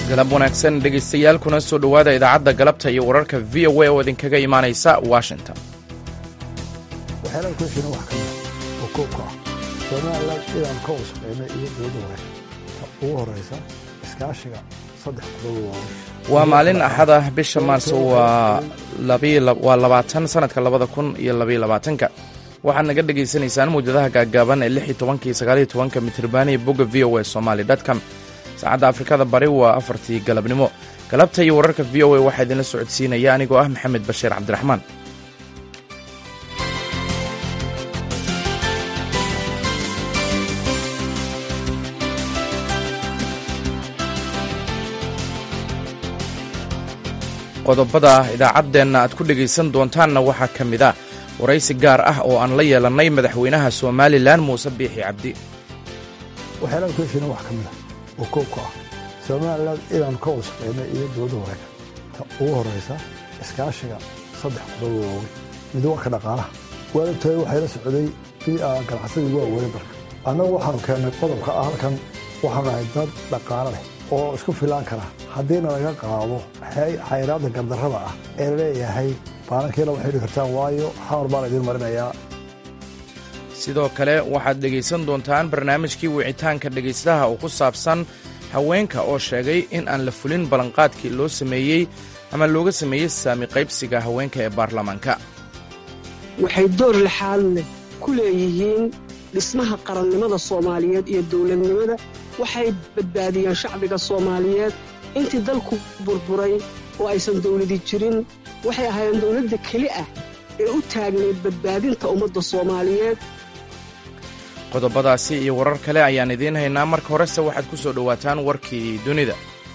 galab wanaagsan dhegaystayaal kuna soo dhowaada idaacadda galabta iyo wararka v o a oo idinkaga imaanaysa washington waxyaalaha ku heshina wax ka mid oo koobka ah somalilan inaan ka wasaqeyno iyo dowladda hore ta ugu horeysa iskaashiga saddex qodob waaweyn waa maalin axad ah bisha maarso waa waa labaatan sanadka labada kun iyo labaiyo labaatanka waxaad naga dhagaysanaysaan mawjadaha gaaggaaban ee lix iyo tobankii sagaaliyo tobanka mitribaani bogga v o a somali dtcom saacadda afrikada bari waa afartii galabnimo galabta iyo wararka v o a waxaa idinla socodsiinaya anigoo ah maxamed bashiir cabdiraxmaan qodobada idaacaddeenna aad ku dhegaysan doontaanna waxaa ka mid ah waraysi gaar ah oo aan la yeelannay madaxweynaha somalilan muuse biixi cabdi waxyaalaha ku heshina wax ka mid ah oo koobka ah somalilan inaan ka wasaqeyno iyo dowladda hore ta ugu horeysa iskaashiga saddex qodob waaweyn mid warka dhaqaalaha waalibtay waxay la socday ganacsadii waaweyn dalka annagu waxaanu keennay qodobka ah halkan waxaanu ahay dad dhaqaalo leh oo isku filaan kara haddiina laga qaado xayraadda gardarrada ah ee laleeyahay baanankiina waxay dhi kartaan waayo xamar baan idiin marinayaa sidoo kale waxaad dhegaysan doontaan barnaamijkii wicitaanka dhegaystaha oo ku saabsan haweenka oo sheegay in aan la fulin ballanqaadkii loo sameeyey ama looga sameeyey saami qaybsiga haweenka ee baarlamaanka waxay door lixaad leh ku leeyihiin dhismaha qarannimada soomaaliyeed iyo dowladnimada waxay badbaadiyeen shacbiga soomaaliyeed intii dalku burburay oo aysan dawladi jirin waxay ahaayeen dawladda keli ah ee u taagnayd badbaadinta ummadda soomaaliyeed qodobadaasi iyo warar kale ayaan idiin haynaa marka horese waxaad ku soo dhowaataan warkii dunida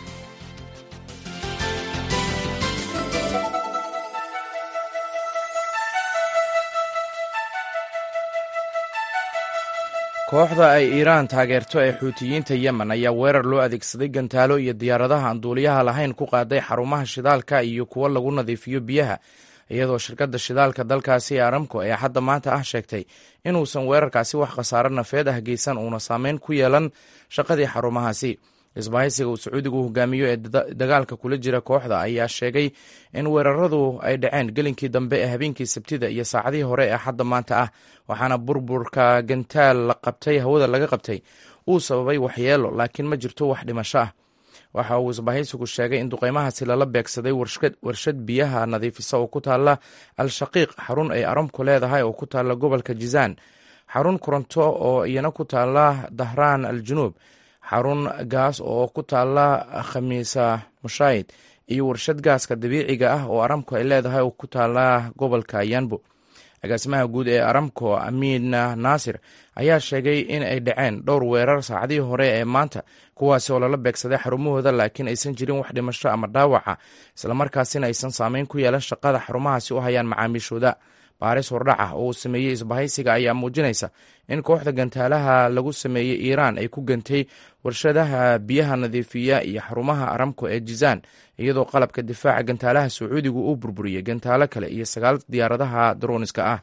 kooxda ay iiraan taageerto ee xuutiyiinta yemen ayaa weerar loo adeegsaday gantaalo iyo diyaaradaha aan duuliyaha lahayn ku qaaday xarumaha shidaalka iyo kuwo lagu nadiifiyo biyaha iyadoo shirkadda shidaalka dalkaasi ee aramco ee hadda maanta ah sheegtay inuusan weerarkaasi wax khasaaro nafeed ah geysan uuna saameyn ku yeelan shaqadii xarumahaasi isbahaysiga uu sacuudigu hogaamiyo ee dagaalka kula jira kooxda ayaa sheegay in weeraradu ay dhaceen gelinkii dambe ee habeenkii sabtida iyo saacadihii hore ee hadda maanta ah waxaana burburka gantaal la qabtay hawada laga qabtay uu sababay waxyeelo laakiin ma jirto wax dhimasho ah waxa uu isbahaysigu sheegay in duqeymahaasi lala beegsaday warshad biyaha nadiifisa oo ku taalla al-shaqiiq xarun ay aramku leedahay oo ku taalla gobolka jizaan xarun koronto oo iyana ku taalla dahraan al junuub xarun gaas oo ku taalla khamiisa mushaayid iyo warshad gaaska dabiiciga ah oo aramco ay leedahay oo ku taalla gobolka yanbo agaasimaha guud ee aramco amiin naasir ayaa sheegay in ay dhaceen dhowr weerar saacadihii hore ee maanta kuwaasi oo lala beegsaday xarumahooda laakiin aysan jirin wax dhimasho ama dhaawaca islamarkaasina aysan saameyn ku yeelan shaqada xarumahaasi u hayaan macaamiishooda baaris hordhac ah oo uu sameeyey isbahaysiga ayaa muujinaysa in kooxda gantaalaha lagu sameeyey iiraan ay ku gantay warshadaha biyaha nadiifiya iyo xarumaha aramco ee jizaan iyadoo qalabka difaaca gantaalaha sacuudigu uu burburiyey gantaalo kale iyo sagaal diyaaradaha darooniska ah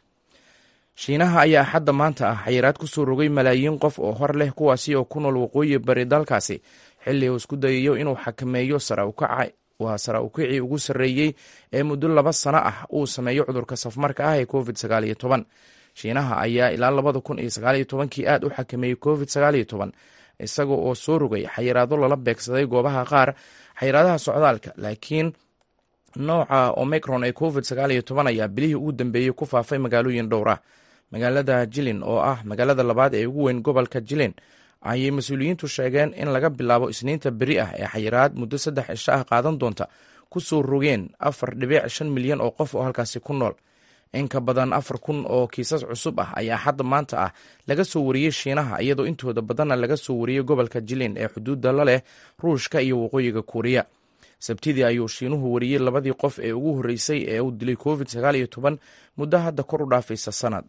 shiinaha ayaa axadda maanta ah xayiraad ku soo rogay malaayiin qof oo hor leh kuwaasi oo ku nool waqooyi bari dalkaasi xilli uu isku dayayo inuu xakameeyo waa sara ukicii ugu sarreeyey ee muddo laba sano ah uu sameeyo cudurka safmarka ah ee covid sagaal iyo toban shiinaha ayaa ilaa labada kun iyo sagaal iyo tobankii aad u xakameeyey covid sagaal iyo toban isaga oo soo rogay xayiraado lala beegsaday goobaha qaar xayiraadaha socdaalka laakiin nooca omicron ee covid sagaal iyo toban ayaa bilihii ugu dambeeyey ku faafay magaalooyin dhowr ah magaalada jilin oo ah magaalada labaad ee ugu weyn gobolka jilin ayay mas-uuliyiintu sheegeen in laga bilaabo isniinta beri ah ee xayiraad muddo saddex cisho ah qaadan doonta ku soo rogeen afar dhibic shan milyan oo qof oo halkaasi ku nool in ka badan afar kun oo kiisas cusub ah ayaa hadda maanta ah laga soo wariyey shiinaha iyadoo intooda badanna laga soo wariyey gobolka jilin ee xuduudda la leh ruushka iyo waqooyiga kuuriya sabtidii ayuu shiinuhu wariyey labadii qof ee ugu horreysay ee uu dilay covid sagaal iyo toban muddo hadda kor u dhaafaysa sanad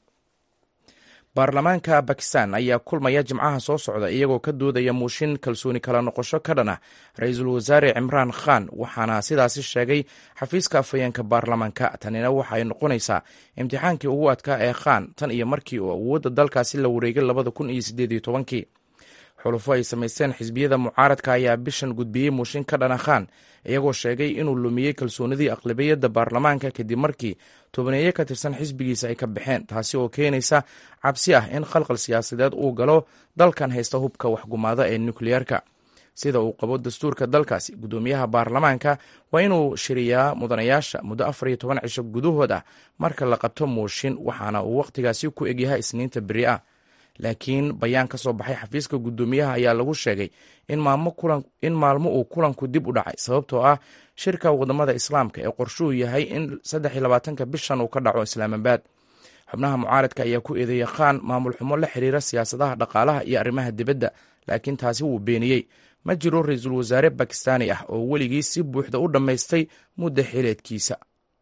baarlamaanka bakistan ayaa kulmaya jimcaha soo socda iyagoo ka doodaya muushin kalsooni kala noqosho ka dhan ah ra-iisul wasaare cimraan khan waxaana sidaasi sheegay xafiiska afhayeenka baarlamaanka tanina waxa ay noqonaysaa imtixaankii ugu adkaa ee khan tan iyo markii uu awoodda dalkaasi la wareegay labada kun iyo sideed iyo tobankii xulufo ay samaysteen xisbiyada mucaaradka ayaa bishan gudbiyey muushin ka dhana khan iyagoo sheegay inuu lumiyey kalsoonidii aqlabiyadda baarlamaanka kadib markii tobaneeye ka tirsan xisbigiisa ay ka baxeen taasi oo keenaysa cabsi ah in khalqal siyaasadeed uu galo dalkan haysta hubka waxgumaada ee nukliyeerka sida uu qabo dastuurka dalkaasi guddoomiyaha baarlamaanka waa inuu shiriyaa mudanayaasha muddo afar iyo toban cisho gudahood ah marka la qabto muushin waxaana uu wakhtigaasi ku egyahay isniinta beri ah laakiin bayaan ka soo baxay xafiiska guddoomiyaha ayaa lagu sheegay in maalmo uu kulanku dib u dhacay sababtoo ah shirka wadamada islaamka ee qorshuhu yahay in saddex iyo labaatanka bishan uu ka dhaco islaamabaad xubnaha mucaaradka ayaa ku eedeeyey khan maamul xumo la xiriira siyaasadaha dhaqaalaha iyo arrimaha dibadda laakiin taasi wuu beeniyey ma jiro ra-iisul wasaare bakistaani ah oo weligii si buuxda u dhammaystay mudda xileedkiisa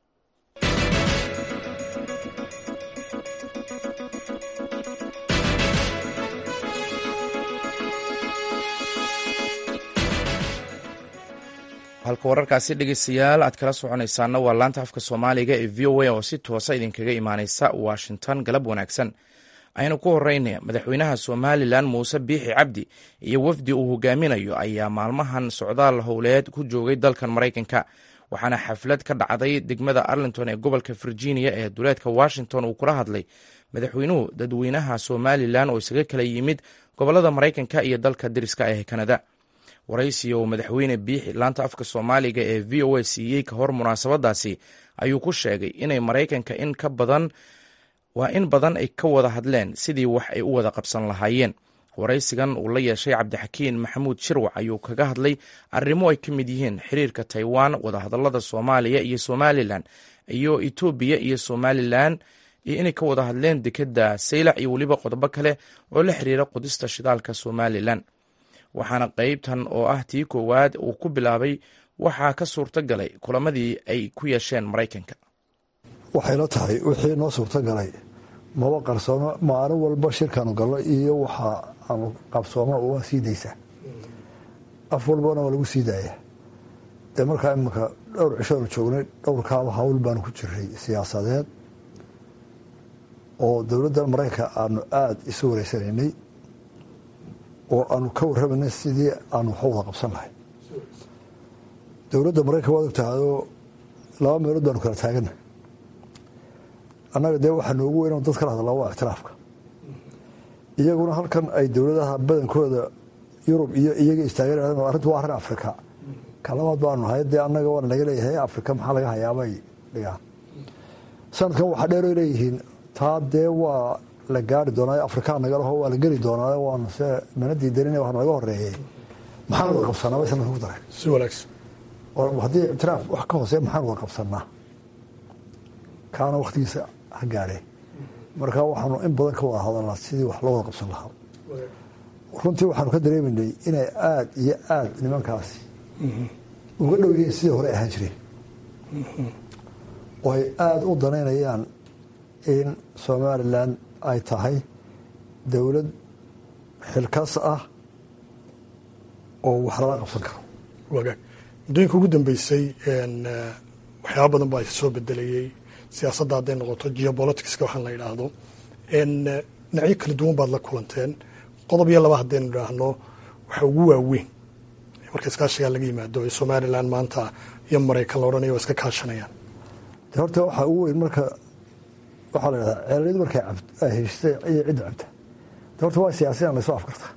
halka wararkaasi dhegeystayaal aad kala soconaysaana waa laanta afka soomaaliga ee v o a oo si toosa idinkaga imaaneysa washington galab wanaagsan aynu ku horeyna madaxweynaha somalilan muuse biixi cabdi iyo wafdi uu hogaaminayo ayaa maalmahan socdaal howleed ku joogay dalkan maraykanka waxaana xaflad ka dhacday degmada arlington ee gobolka virginia ee duleedka washington uu kula hadlay madaxweynuhu dadweynaha somalilan oo isaga kala yimid gobolada maraykanka iyo dalka dariska ee kanada waraysiga uu madaxweyne biixi laanta afka soomaaliga ee v o a siiyey ka hor munaasabadaasi ayuu ku sheegay inay maraykanka in ka badan waa in badan ay ka wada hadleen sidii wax ay u wada qabsan lahaayeen waraysigan uu la yeeshay cabdixakiin maxamuud shirwac ayuu kaga hadlay arrimo ay ka mid yihiin xiriirka taiwan wadahadalada soomaaliya iyo somalilan iyo etoobiya iyo somalilan iyo inay ka wada hadleen dekeda saylac iyo weliba qodobo kale oo la xiriira qodista shidaalka somalilan waxaana qeybtan oo ah tii koowaad uu ku bilaabay waxaa ka suurto galay kulamadii ay ku yeesheen maraykanka waxayla tahay wixii noo suurto galay maba qarsoomo maalin walba shirkaanu galno iyo waxa aanu qabsooma waa sii daysaa af walbana waa lagu sii daaya dee markaa iminka dhowr cishoanu joognay dhowrkaaba hawl baanu ku jiray siyaasadeed oo dowladda maraykanka aanu aada isu wareysanaynay oo aanu ka warramayna sidii aanu wax wada qabsan lahay dowladda maraykanka waad ogtahayoo laba meelood baanu kala taagana annaga dee waxaa noogu weyn dad kala hadlaa waa ictiraafka iyaguna halkan ay dowladaha badankooda yurub iyo iyaga istaagan arrintu waa arrin afrika kalabaad baanu nahay dee annaga waana laga leeyahay afrika maxaa laga hayaabay dhigaan sanadkan waxaa dheeroy leeyihiin taa dee waa la gaari doonaa afrikaa nagalaho waa la geli doonaa waanu se mana diidanin waa naga horeeyey maxaan wada qabsanaa bay sanadkan ku daray si wanaagsan haddii ictiraaf wax ka hoosee maxaan wada qabsanaa kaana waktigiisa ha gaadhe marka waxaanu in badan ka wada hadalnaa sidii wax loo wada qabsan lahaa runtii waxaanu ka dareemaynay inay aada iyo aada nimankaasi uga dhow yihiin sidii hore ahaan jireen oo ay aada u danaynayaan in somalilan ay tahay dowlad xilkas ah oo wax lala qabsan karo wagaag muddooyinka ugu dambeysay waxyaaba badan baa soo bedelayey siyaasadda hadday noqoto geopoliticska waxaan la yidhaahdo dhinacyo kala duwan baad la kulanteen qodob iyo laba haddaynu idhaahno waxa ugu waaweyn marka iskaashigaa laga yimaado ee somalilan maanta iyo maraykan la odhanayo waa iska kaashanayaan de horta waxaa ugu weyn marka waxaa la yidhahdaa ceeliyadu markay ay heshtay iyo cidda cabta de horta waa siyaasiyan laysoo afkarta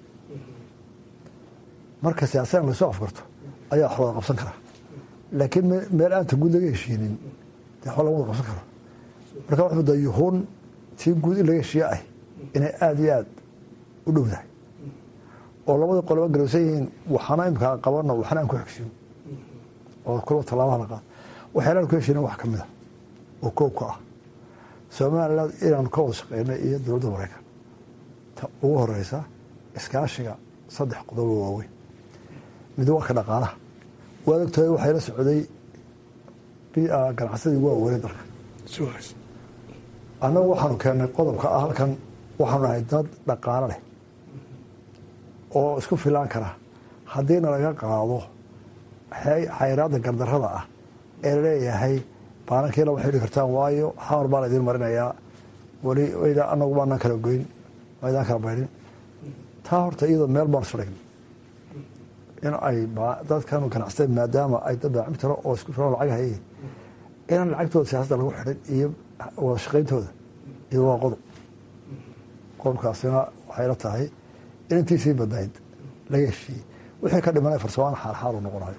marka siyaasiyan laysoo afkarto ayaa wax wada qabsan karaa laakiin meel aanta guud laga heshiinin de waxba lama wada qabsan karo marka wax muddaa yuhuun tii guud in laga heshiiye ah inay aada iyo aada u dhowdahay oo labada qoloba garowsan yihiin waxaana imkaa qabano waxna aan ku xigsiin oo kulba tallaabaha la qaado waxyaalaan ku heshiina wax ka mid a oo koob ka ah somaliland inaanu ka wada shaqeyna iyo dowladda maraykan ta ugu horeysa iskaashiga saddex qodobo waaweyn mid waa ka dhaqaalaha waad ogtahay waxayla socday ganacsadii waa weynay dalka si wanaagsan annagu waxaanu keennay qodobka ah halkan waxaanu nahay dad dhaqaalo leh oo isku filaan kara haddiina laga qaado xayraadda gardarrada ah ee laleeyahay baanankiina waxay dhihi kartaan waayo xamar baa la idiin marinayaa weli anagu baanaan kala goyn maydaan kala baydhin taa horta iyadoo meel baan isdhigna in ay dadkanu ganacsateen maadaama ay dad baacimtiro oo isku filan lacag hayeen inaan lacagtooda siyaasadda lagu xidhin iyo wada shaqayntooda iyo waa qodob qodobkaasina waxay la tahay in intiisii badnayd laga heshiiyey wixii ka dhimanay farsamaan xaalxaal u noqonayo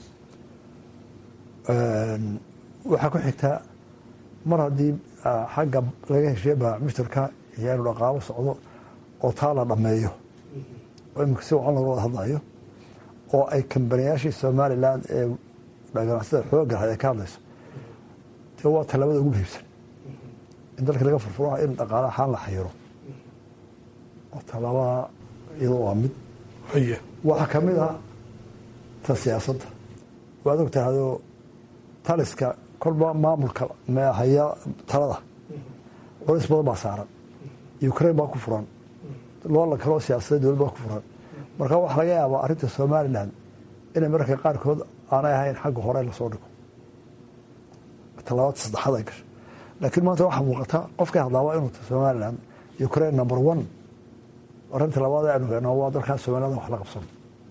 waxaa ku xigtaa mar haddii xagga laga heshiiye baacimishtarka iyo inu dhaqaalo socdo oo taa la dhammeeyo oo imika si wacan laga wada hadlayo oo ay kambaniyaashii somalilan ee ganacsada xooga lahayd ay ka hadlayso dee waa tallaabada ugu muhiimsan in dalka laga furfuro in dhaqaala ahaan la xayiro oo tallaabada iyadoo waa mid waxaa ka mid ah ta siyaasadda waad og tahayoo taliska kolba maamulka haya talada culays badan baa saaran ukraine baa ku furan loola kaloo siyaasadda dowlad baa ku furan marka waxaa laga yaabaa arrinta somalilan inay mararka qaarkood aanay ahayn xagga hore lasoo dhigo tallaabada saddexaad ay gasho laakiin maanta waxaa muuqata qofkay hadlaaba inuu somalilan ukraine number one arrinta labaad aynu heno waa dalkaas somaliland wax la qabsano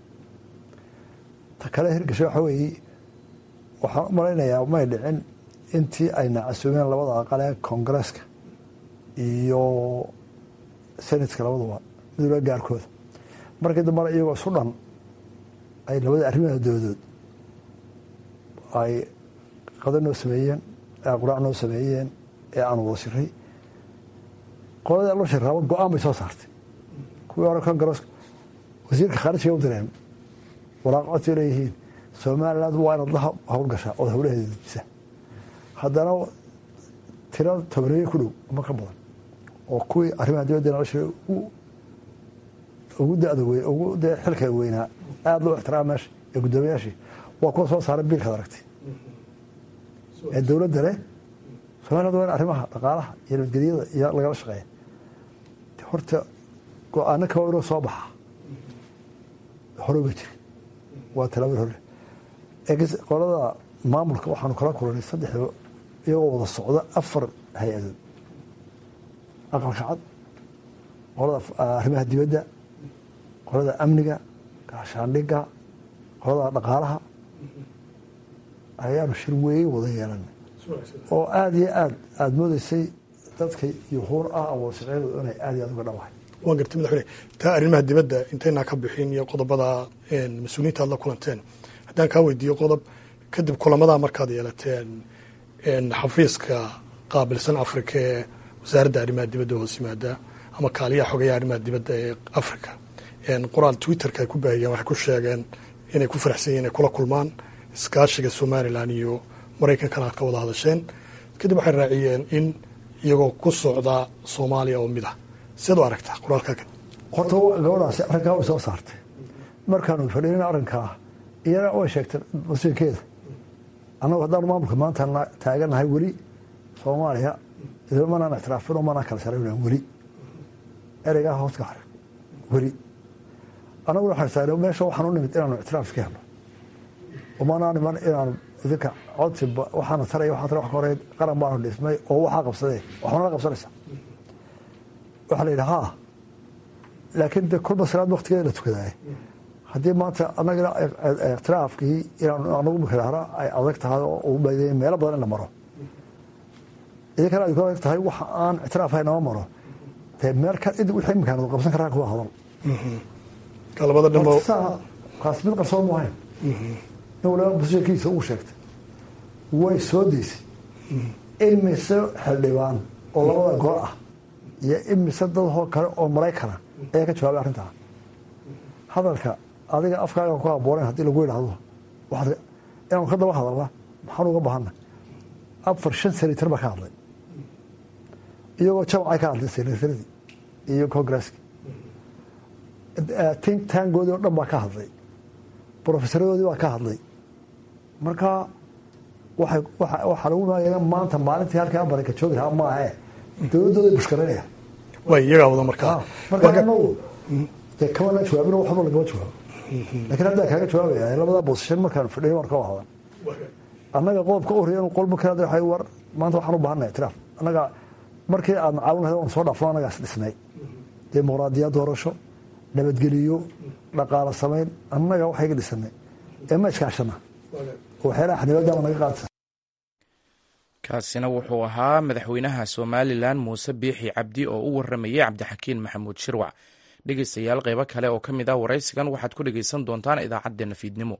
ta kale hirgasho waxa weeye waxaan u malaynayaa may dhicin intii ay nacasuumeen labada aqal ee koongareeska iyo senatka labaduba midula gaarkooda markii dambana iyagoo isu dhan ay labada arrimaha doodood ay qada noo sameeyeen ee quraac noo sameeyeen ee aanu wada shiray qoladii loo shiraaba go-aan bay soo saartay kuwii hore kongareeska wasiirka khaarijiga u direen waraaq codsay leeyihiin somaliland waa inaad la howlgashaa ood howlaheeda dejisa haddana tira tobaneeye ku dhow ama ka badan oo kuwii arrimaha dibadda nala shiray ugu dada weyn ugu dee xilka weynaa aada loo ixtiraama meesha ee guddoomiyaashii waa kuwa soo saaray biilkaad aragtay ee dowladda leh somaliland waa in arrimaha dhaqaalaha iyo nabadgelyada iyo lagala shaqeeya horta go-aano kaba inoo soo baxa hore ma jirin waa talaabad hore qolada maamulka waxaanu kala kulanay saddex iyagoo wada socda afar hay-adood aqalka cad qolada arrimaha dibadda qolada amniga gaashaandhiga qolada dhaqaalaha ayaanu shir weeye wada yeelanay oo aada iyo aad aada moodeysay dadka yuhuur ah wada shaqeynadu inay aada iyo aad uga dhawahay waan gartay madaxweyne taa arrimaha dibadda intaynaa ka bixin iyo qodobada mas-uuliyiinta aad la kulanteen haddaan kaa weydiiyo qodob kadib kulamadaa markaad yeelateen xafiiska qaabilsan afrika ee wasaaradda arrimaha dibadda hoos yimaada ama kaaliyaha xogayaha arrimaha dibadda ee africa qoraal twitterka ay ku baahiyeen waxay ku sheegeen inay ku faraxsan yihin inay kula kulmaan iskaashiga somalilan iyo maraykankana aad ka wada hadasheen kadib waxay raaciyeen in iyagoo ku socda soomaaliya oo mid ah siad u aragtaa qoraalkaa kadib horta gabadhaasi arrinkaa way soo saartay markaanu fadhiinin arrinkaa iyana way sheegtay masiirkeeda annagu haddaanu maamulka maanta taaganahay weli soomaaliya idima manaan ictiraafin oo manaan kala saraynan weli ereygaa hoos ka xarin weli annaguna waxaan taagna meesha waxaan u nimid inaanu ictiraaf iska helno umanaa niman inaanu idinka codsi waxaana taraya waxaan tara wax ka horeyd qaran baanu dhismay oo waxaa qabsadee waxbana la qabsanaysa waxaa la yidhi haa laakiin de kolba salaad waktigeeda la tukadaay haddii maanta anagana ikhtilaafkii inaan anagu mikirahra ay adag tahay oo u baydaya meelo badan in la maro idinkana ay ku adag tahay waxa aan ictiraaf hay nama maro dee meel ka id wixii imkaan qabsan karaa kuwa hadal labada dhimo kaas mid qarsoon mu ahayn in waliba bushekiisa uu sheegtay way soo deysay imise xildhibaan oo labada gol ah iyo imise dadoo kale oo maraykana ayaa ka jawaabay arrintaa hadalka adiga afkaaga ku haboonen haddii lagu yidhaahdo inaanu ka daba hadalna maxaan uga baahana afar shan senator baa ka hadlay iyagoo jamcay ka hadlay senataradii iyo congresski tink taangoodii o dhan baa ka hadlay brofesaradoodii baa ka hadlay marka waxaa lagu maagaya maanta maalintii halkaa baranka joogi lahaa maahe dowladdooda bushkaranaya way iyagaa wada markaa marka anagu dee kamana jawaabin waxba lagama jawaabo lakiin haddaa kaaga jawaabaya labadaa boosashan markaan fadhiyo marka waa hadan annaga qodobka u riya qolba kale waa war maanta waxaan u baahana ictiraaf annaga markii aad macaawin lahayd waan soo dhaafno annagaas dhisnay dimuqraadiyad doorasho nabadgeliyo dhaqaalo samayn annaga waxayga dhisanay ee ma iskaashana waxyaalaha xanibaadama naga qaadsa kaasina wuxuu ahaa madaxweynaha somalilan muuse biixi cabdi oo u waramayay cabdixakiin maxamuud shirwac dhegeystayaal qeybo kale oo ka mid ah waraysigan waxaad ku dhegeysan doontaan idaacaddeenna fiidnimo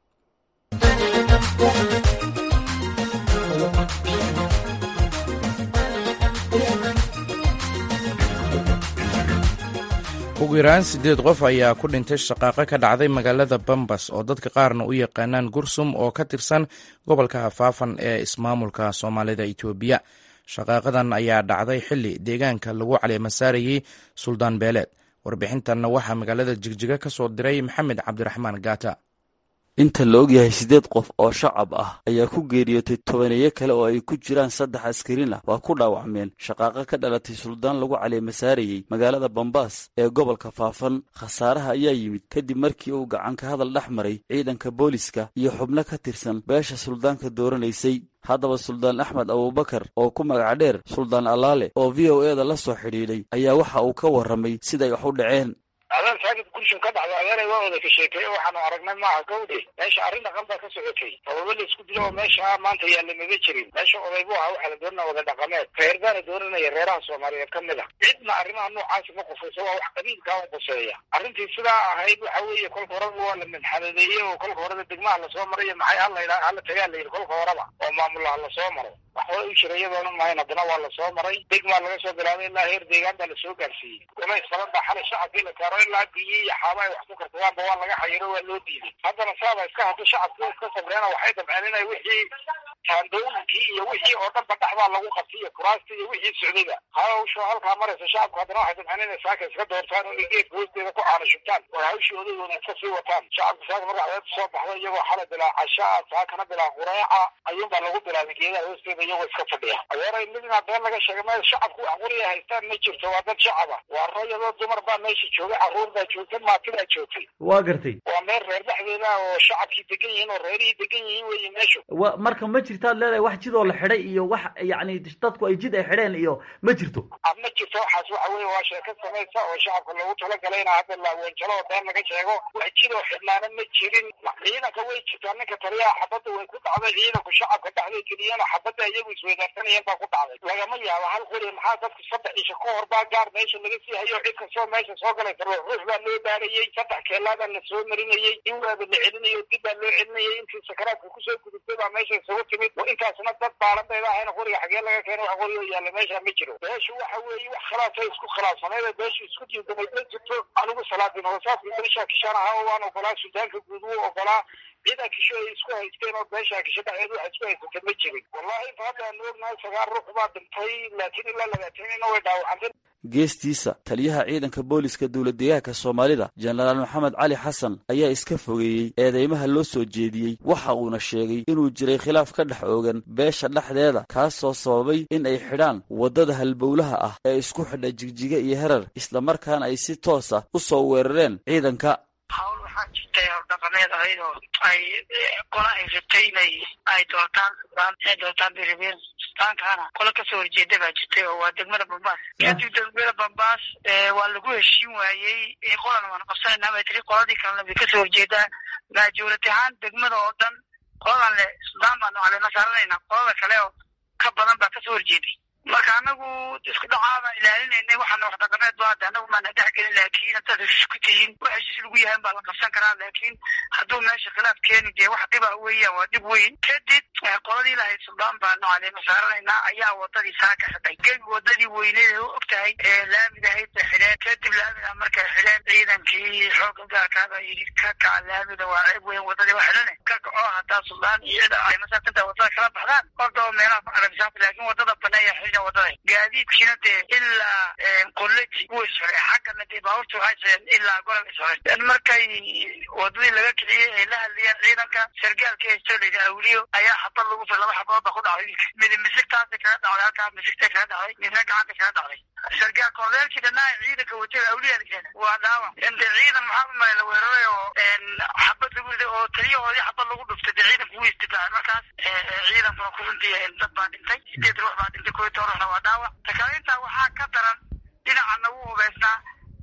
ugu yaraan siddeed qof ayaa ku dhintay shaqaaqo ka dhacday magaalada bambas oo dadka qaarna u yaqaanaan gursum oo ka tirsan gobolka hafaafan ee ismaamulka soomaalida itoobiya shaqaaqadan ayaa dhacday xilli deegaanka lagu caleemasaarayey suldaan beeleed warbixintanna waxaa magaalada jigjiga ka soo diray maxamed cabdiraxmaan gaata inta la ogyahay siddeed qof oo shacab ah ayaa ku geeriyootay tobaneeyo kale oo ay ku jiraan saddex askarin ah waa ku dhaawacmeen shaqaaqo ka dhalatay suldaan lagu caleemasaarayey magaalada bambaas ee gobolka faafan khasaaraha ayaa yimid kadib markii uu gacan ka hadal dhex maray ciidanka booliska iyo xubno ka tirsan beesha suldaanka dooranaysay haddaba suldaan axmed abuubakar oo ku magac dheer suldaan allaale oo v o e da la soo xidhiidhay ayaa waxa uu ka warramay siday wax u dhaceen adaan saakid gurshan ka dhacda adeeray waa wada ka sheekeeye waxaanu aragnay maaha gawdhe meesha arrin dhaqan baa ka socotay sababo la isku dilo oo meesha maanta yaalla maga jirin meesha oday bu ahaa waxaa la doonana wada dhaqameed reer baana dooranaya reeraha soomaaliyeed ka mid a cidna arrimaha noocaasi ma qufayso waa wax qabiilkaa u quseeya arrintii sidaa ahayd waxa weeye kolka horeba waa la madxaladeeyey oo kolka horeba degmaha lasoo marayo maxay hala yidha hala tagaa la yidhi kolka horeba oo maamulaha lasoo maro wax hore u jira iyadoona mahayn haddana waa lasoo maray degmaa laga soo bilaabay ilaa heer deegaan baa lasoo gaarsiiyey golays badan baa xalay shacabkii la saaro ilaa biyi iyo xaaba ay wax ku kartadaanba waa laga xayiro waa loo diiday haddana saaba iska hadda shacabkii iska sabreena waxay dabceen inay wixii taandooyinkii iyo wixii oo dhanba dhexbaa lagu qabtay iyo kuraastii iyo wixii socdayba hawsha halkaa maraysa shacabku haddana waxay dabceen inay saaka iska doortaan oo ay geedka hoosteeda ku caana shubtaan oo hawshii odaygooda iska sii wataan shacabku saaka marka cadeed soo baxda iyagoo xalay bilaa cashaa saakana bilaa qureeca ayuunbaa lagu bilaabay geedaha hoosteeda iyagoo iska fadhiya adeeray midna been laga sheegay meel shacabku wax quriya haystaan ma jirto waa dad shacaba waa rayadoo dumar baa meesha joogay carruur baa joogtay maatidaa joogtay waa gartay waa meel reer dhexdeeda oo shacabkii degan yihiin oo reerihii degan yihiin weeye meeshu wa marka ma jirtaad leedahay wax jidoo la xidhay iyo wax yacni dadku ay jid ay xidheen iyo ma jirto ma jirto waxaas waxa weeye waa sheeko samaysa oo shacabka loogu talagalay in hadda laaweynjalo oo been laga sheego wax jidoo xidhnaana ma jirin ciidanka way jirtaa ninka taliyaha xabadda way ku dhacday ciidanku shacabka dhexday geliyeen xabadda iyagu isweydaarsanayeen baa ku dhacday lagama yaabo hal qori maxaa dadku saddex isha ka hor baa gaar meesha laga sii hayo cid kastoo meesha soo galaysa ruux ruux baa loo baarayey saddex keelaabaa la soo marinayey in waaba la celinayo dib baa loo celinayay intii sakaraadka kusoo gudubtay baa meesha isugu timid oo intaasna dad baalan bayba ahayna qoriga xagee laga keena wax qori oo yaalla meesha ma jiro beeshu waxa weeye wax khilaafay isku khilaafsaneed beeshu isku diidamay ma jirto anigu salaadin hoosaasku beesha kishaan ahaa oo waan ogolaa sudaanka guud wuu ogolaa ciidan kisho ay isku haysteen oo beesha kisho dhexdeed waxa isku haysatay ma jirin wallahi inta hadda aanu ognahay sagaal ruux baa dhintay laakiin ilaa labaatan ina way dhaawacantay geestiisa taliyaha ciidanka booliska dowlad deegaanka soomaalida jenaraal maxamed cali xasan ayaa iska fogeeyey eedeymaha loo soo jeediyey waxa uuna sheegay inuu jiray khilaaf ka dhex oogan beesha dhexdeeda kaasoo sababay in ay xidhaan waddada halbowlaha ah ee isku xidha jigjiga iyo herar islamarkaana ay si toos ah u soo weerareen ciidanka hawl waxaa jirtay hawl dhaqameed ahayd oo ay qola ay rabtay inay ay doortaan suldaan inay doortaan bay rabeen suldaankaana qola kasoo horjeeda baa jirtay oo waa degmada bambaas kadib degmada bambaas waa lagu heshiin waayey qolan waan qabsanayna bay tiri qoladii kalena bay kasoo horjeedaa maajuurati ahaan degmada oo dhan qoladan le suldaan baanu caleema saaranayna qolada kale oo ka badan baa kasoo horjeeday marka anagu isku dhacaabaan ilaalinaynay waxaana wax dhaqameed ba hadda anagu maana dhex gelin laakiin haddaad heshiis ku tihiin wax heshiis lagu yahay baa la qabsan karaa laakiin hadduu meesha khilaaf keeni dee wax dhiba weeyaan waa dhib weyn kadib qoladii lahayd suldaan baanu caleema saaranaynaa ayaa wadadii saa ka xidhay gebi wadadii weyneed u og tahay ee laamid ahayd bay xidheen kadib laamida markay xidheen ciidankii xooga gaarkaaba yidhi ka kaca laamida waa ceeb weyn wadadii waa xidhane ka kaco haddaa suldaan iyo cida ay masaakanta wadada kala baxdaan ordaba meelaha ku carabisaanta laakiin wadada baneeya xidhan wadada gaadiidkiina dee ilaa qoleji wuu isxoray xaggana dee baabuurta waxay soceen ilaa golol isxoray markay wadadii laga kiciyey ay la hadlayeen ciidanka sargaalka haysto layidhi awliyo ayaa xabad lagu fir laba xabadood ba ku dhacday wiilka midi misigtaasa kala dhacday halkaa misigta kala dhacday midna gacanta kala dhacday sargaal korleelkii dhanaa ciidanka watay awliya la waa dhaawac de ciidan maxaa u malay la weeraray oo xabad lagu riday oo taliyahoodii xabad lagu dhuftay dee ciidanku wuu istifaacay markaas ciidankuna ku runtii dad baa dhintay sideed ruux baa dhintay koo toban ruuxna waa dhaawac takale intaa waxaa ka daran dhinacana wuu hubeysnaa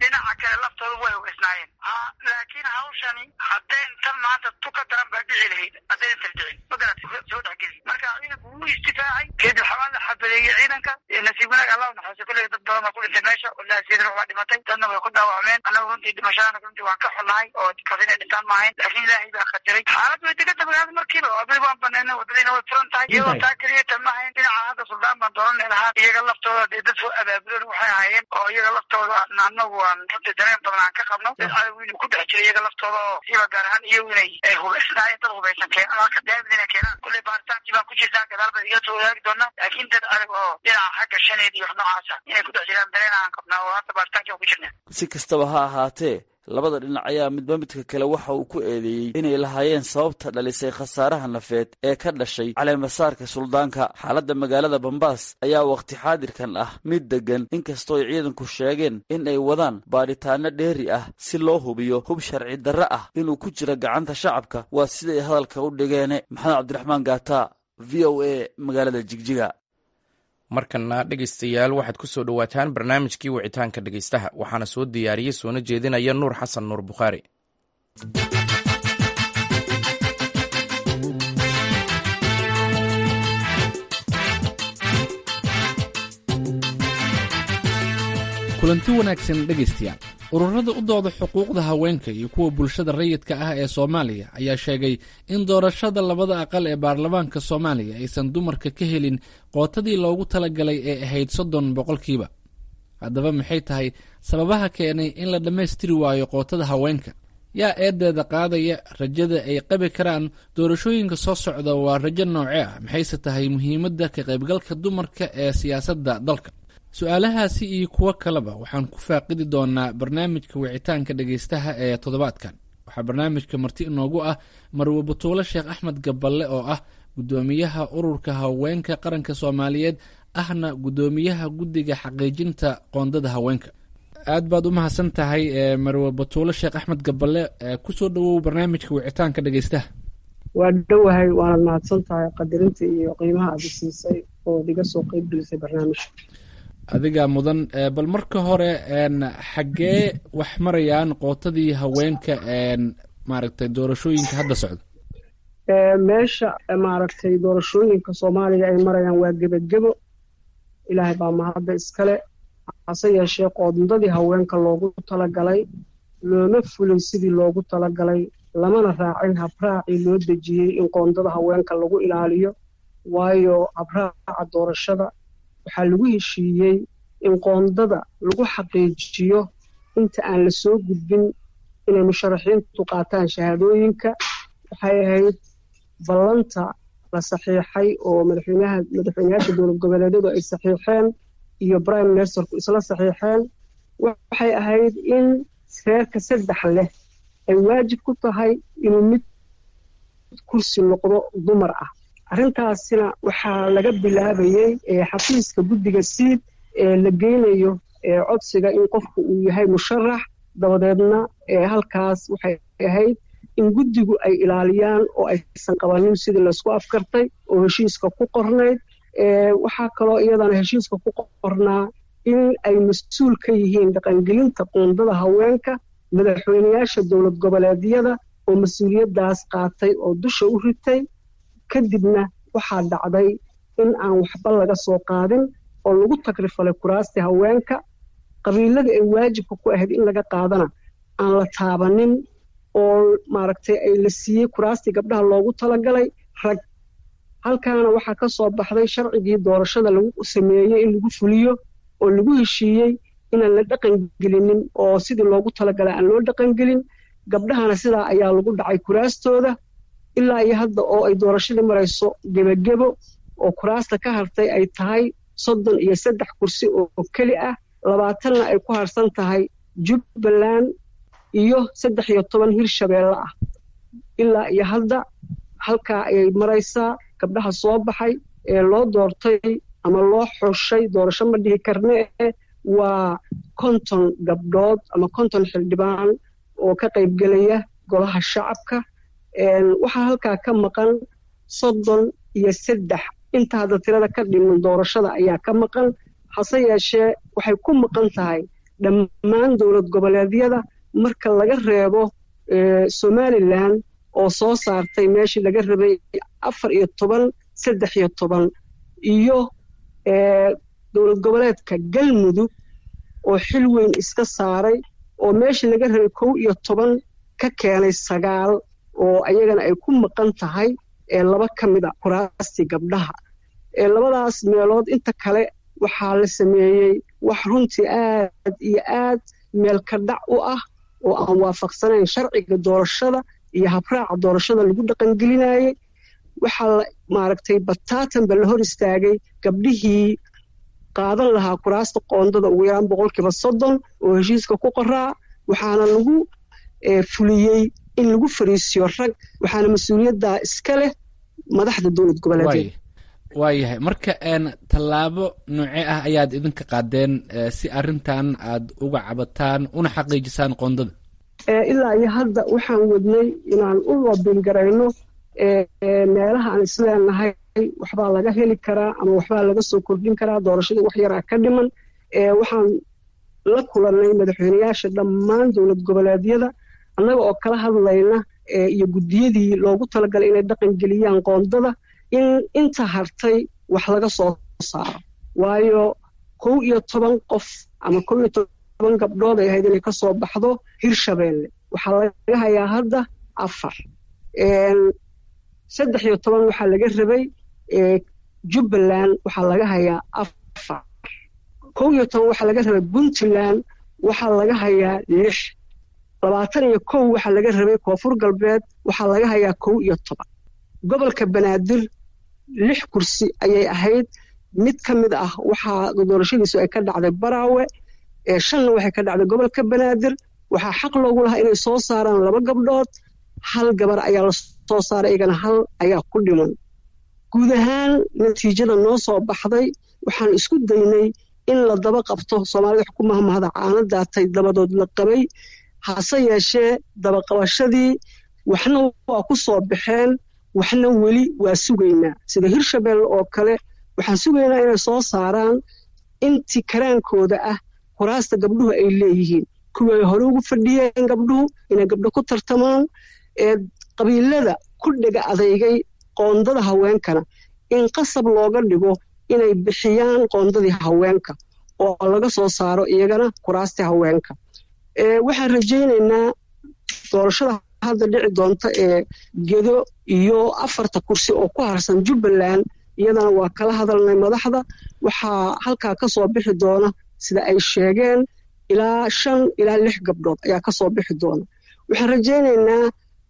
dhinaca kale laftooda way hubaysnaayeen laakiin hawshani haddayn tan maanta tu ka daran baa dhici lahayd haddayna tardicin magarat soo dhexgeli marka ciidanku wuu istifaacay kadib xabaan la xabadeeyey ciidanka nasiib wanaag allah naxariiso kulley dad badan baa ku dhintay meesha walahi siidana waa dhimatay dadna way ku dhaawacmeen annagu runtii dhimashadana runtii waan ka xunnahay oo kas inay dhintaan maahayn laakiin ilaahay baa qadiray xaalad way deganta magaalada markiiba wadadii waan baneynay wadadiina way furan tahay iyadoo taa keliya tan maahayn dhinaca hadda suldaan baan dooranay lahaa iyaga laftooda dee dad soo abaabulan waxay ahaayeen oo iyaga laftooda annagu aan runtii dareen badan aan ka qabno dad cadow inuu ku dhex jiro iyaga laftooda oo siba gaar ahaan iyagu inay ay hubaysnaayeen dad hubaysan keenan halka daamid inay keenaan kulley baaritaankii baan ku jirtaa gadaal baan iga soo wadaagi doonaa laakiin dad adag oo dhinaca xagga shaneed iyo wax noocaasa inay ku dhex jiraan dareen aan qabnaa oo hadda baaritaankii aan ku jirnaa si kastaba ha ahaatee labada dhinac ayaa midba midka kale waxa uu ku eedeeyey inay lahaayeen sababta dhalisay khasaaraha nafeed ee ka dhashay caleemasaarka suldaanka xaaladda magaalada bambaas ayaa wakhti xaadirkan ah mid deggan inkastoo ay ciidanku sheegeen in ay wadaan baadhitaano dheeri ah si loo hubiyo hub sharci darre ah inuu ku jiro gacanta shacabka waa siday hadalka u dhigeene maxamed cabdiraxmaan gaata v o a magaalada jigjiga markana dhegaystayaal waxaad ku soo dhowaataan barnaamijkii wicitaanka dhegaystaha waxaana soo diyaariyey soona jeedinaya nuur xasan nuur bukhaari kulanti wanaagsan dhegaystayaal ururada u dooda xuquuqda haweenka iyo kuwa bulshada rayidka ah ee soomaaliya ayaa sheegay in doorashada labada aqal ee baarlamaanka soomaaliya aysan dumarka ka helin qootadii loogu talagalay ee ahayd soddon boqolkiiba haddaba maxay tahay sababaha keenay in la dhammaystiri waayo qootada haweenka yaa eedeeda qaadaya rajada ay qabi karaan doorashooyinka soo socda waa rajo nooce ah maxayse tahay muhiimadda ka qaybgalka dumarka ee siyaasadda dalka su-aalahaasi iyo kuwo kaleba waxaan ku faaqidi doonaa barnaamijka wicitaanka dhegaystaha ee toddobaadkan waxaa barnaamijka marti inoogu ah marwe batuulo sheekh axmed gaballe oo ah guddoomiyaha ururka haweenka qaranka soomaaliyeed ahna guddoomiyaha guddiga xaqiijinta qoondada haweenka aad baad u mahadsan tahay marwe batuulo sheekh axmed gaballe kusoo dhawow barnaamijka wicitaanka dhegaystaha waa dhowahay waanad mahadsan tahay qadarinta iyo qiimaha aada siisay ood iga soo qeyb gelisay barnaamijka adigaa mudan bal marka hore xaggee wax marayaan qootadii haweenka maaragtay doorashooyinka hadda socda meesha maaragtay doorashooyinka soomaaliya ay marayaan waa gebagebo ilaahay baa mahadda iskale hase yeeshee qoondadii haweenka loogu talagalay looma fulin sidii loogu talagalay lamana raacin habraacii loo dejiyey in qoondada haweenka lagu ilaaliyo waayo habraaca doorashada waxaa lagu heshiiyey in qoondada lagu xaqiijiyo inta aan la soo gudbin inay musharaxiintu qaataan shahaadooyinka waxay ahayd ballanta la saxiixay oo madaxweynaha madaxweynayaasha dowlad goboleedyadu ay saxiixeen iyo prime ministerku isla saxiixeen waxay ahayd in reerka saddex leh ay waajib ku tahay inuu mid kursi noqdo dumar ah arrintaasina waxaa laga bilaabayey xafiiska guddiga siid ee la geynayo codsiga in qofku uu yahay musharax dabadeedna halkaas waxay ahayd in guddigu ay ilaaliyaan oo aysan qabanin sidii laysku afkartay oo heshiiska ku qornayd waxaa kaloo iyadana heshiiska ku qornaa in ay mas-uul ka yihiin dhaqangelinta qoondada haweenka madaxweynayaasha dowlad goboleedyada oo mas-uuliyaddaas qaatay oo dusha u ritay kadibna waxaa dhacday in aan waxba laga soo qaadin oo lagu tagrifalay kuraastii haweenka qabiiladii ay waajibka ku ahayd in laga qaadana aan la taabanin oo maaragtay ay la siiyey kuraastii gabdhaha loogu talagalay rag halkaana waxaa ka soo baxday sharcigii doorashada lagu sameeyey in lagu fuliyo oo lagu heshiiyey inaan la dhaqangelinin oo sidii loogu talagalay aan loo dhaqangelin gabdhahana sidaa ayaa lagu dhacay kuraastooda ilaa iyo hadda oo ay doorashadii marayso gebagebo oo kuraasta ka hartay ay tahay soddon iyo saddex kursi oo keli ah labaatanna ay ku harsan tahay jubbaland iyo saddex iyo toban hirshabeelle ah ilaa iyo hadda halkaa ayay maraysaa gabdhaha soo baxay ee loo doortay ama loo xushay doorasho ma dhihi karne waa konton gabdhood ama konton xildhibaan oo ka qaybgelaya golaha shacabka waxaa halkaa ka maqan soddon iyo saddex inta hadda tirada ka dhiman doorashada ayaa ka maqan hase yeeshee waxay ku maqan tahay dhammaan dowlad goboleedyada marka laga reebo somalilan oo soo saartay meeshii laga rabay afar iyo toban saddex iyo toban iyo dowlad goboleedka galmudug oo xil weyn iska saaray oo meeshii laga rabay kow iyo toban ka keenay sagaal oo ayagana ay ku maqan tahay laba ka mid a kuraastii gabdhaha labadaas meelood inta kale waxaa la sameeyey wax runtii aad iyo aad meelka dhac u ah oo aan waafaqsanayn sharciga doorashada iyo habraaca doorashada lagu dhaqangelinayey waxaa la maaragtay bataatanba la hor istaagay gabdhihii qaadan lahaa kuraasta qoondada ugu yaraan boqolkiiba soddon oo heshiiska ku qoraa waxaana lagu fuliyey in lagu fariisiyo rag waxaana mas-uuliyaddaa iska leh madaxda dowlad goboleedyada waayahay marka tallaabo noocee ah ayaad idinka qaadeen si arrintan aad uga cabataan una xaqiijisaan qoondada ilaa iyo hadda waxaan wadnay inaan u wabingarayno meelaha aan isleenahay waxbaa laga heli karaa ama waxbaa laga soo kordhin karaa doorashadii wax yaraa ka dhiman waxaan la kulannay madaxweyneyaasha dhammaan dowlad goboleedyada annaga oo kala hadlayna iyo guddiyadii loogu talagalay inay dhaqan geliyaan qoondada in inta hartay wax laga soo saaro waayo kow iyo toban qof ama kow iyo toban gabdhood ay ahayd inay ka soo baxdo hirshabeelle waxaa laga hayaa hadda afar saddex iyo toban waxaa laga rabay jubbaland waxaa laga hayaa afar kow iyo toban waxaa laga rabay puntland waxaa laga hayaa lix labaatan iyo kow waxaa laga rabay koonfur galbeed waxaa laga hayaa kow iyo toban gobolka banaadir lix kursi ayay ahayd mid ka mid ah waxaa doorashadiisu ay ka dhacday baraawe shanna waxay ka dhacday gobolka banaadir waxaa xaq loogu lahaa inay soo saaraan laba gabdhood hal gabar ayaa la soo saaray iyagana hal ayaa ku dhiman guud ahaan natiijada noo soo baxday waxaan isku daynay in la daba qabto soomaalida wax ku mahmahda caano daatay dabadood la qabay hase yeeshee dabaqabashadii waxna waa ku soo baxeen waxna weli waa sugaynaa sida hirshabelle oo kale waxaan sugaynaa inay soo saaraan intii karaankooda ah kuraasta gabdhuhu ay leeyihiin kuwii ay hore ugu fadhiyeen gabdhuhu inay gabdho ku tartamaan ee qabiilada ku dhega adeygay qoondada haweenkana in qasab looga dhigo inay bixiyaan qoondadii haweenka oo laga soo saaro iyagana kuraastii haweenka waxaan rajaynaynaa doorashada hadda dhici doonta ee gedo iyo afarta kursi oo ku harsan jubbaland iyadana waa kala hadalnay madaxda waxaa halkaa ka soo bixi doona sida ay sheegeen ilaa shan ilaa lix gabdhood ayaa ka soo bixi doona waxaan rajaynaynaa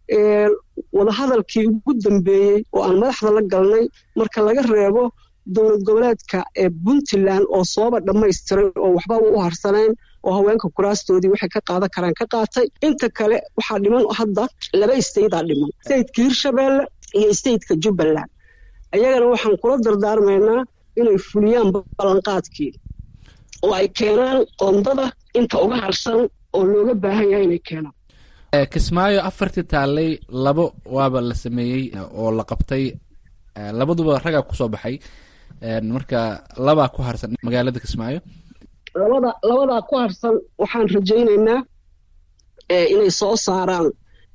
wadahadalkii ugu dambeeyey oo aan madaxda la galnay marka laga reebo dowlad goboleedka ee puntland oo sooba dhammaystiray oo waxbaba u harsanayn oo haweenka kuraastoodii waxay ka qaadan karaan ka qaatay inta kale waxaa dhiman hadda laba istaydaa dhiman stateka hirshabeelle iyo stateka jubbaland ayagana waxaan kula dardaarmaynaa inay fuliyaan ballanqaadkii oo ay keenaan qoondada inta uga harsan oo looga baahan yahay inay keenaan kismaayo afartii taallay labo waaba la sameeyey oo la qabtay labaduba ragaa kusoo baxay marka labaa ku harsan magaalada kismaayo labada labadaa ku harsan waxaan rajaynaynaa inay soo saaraan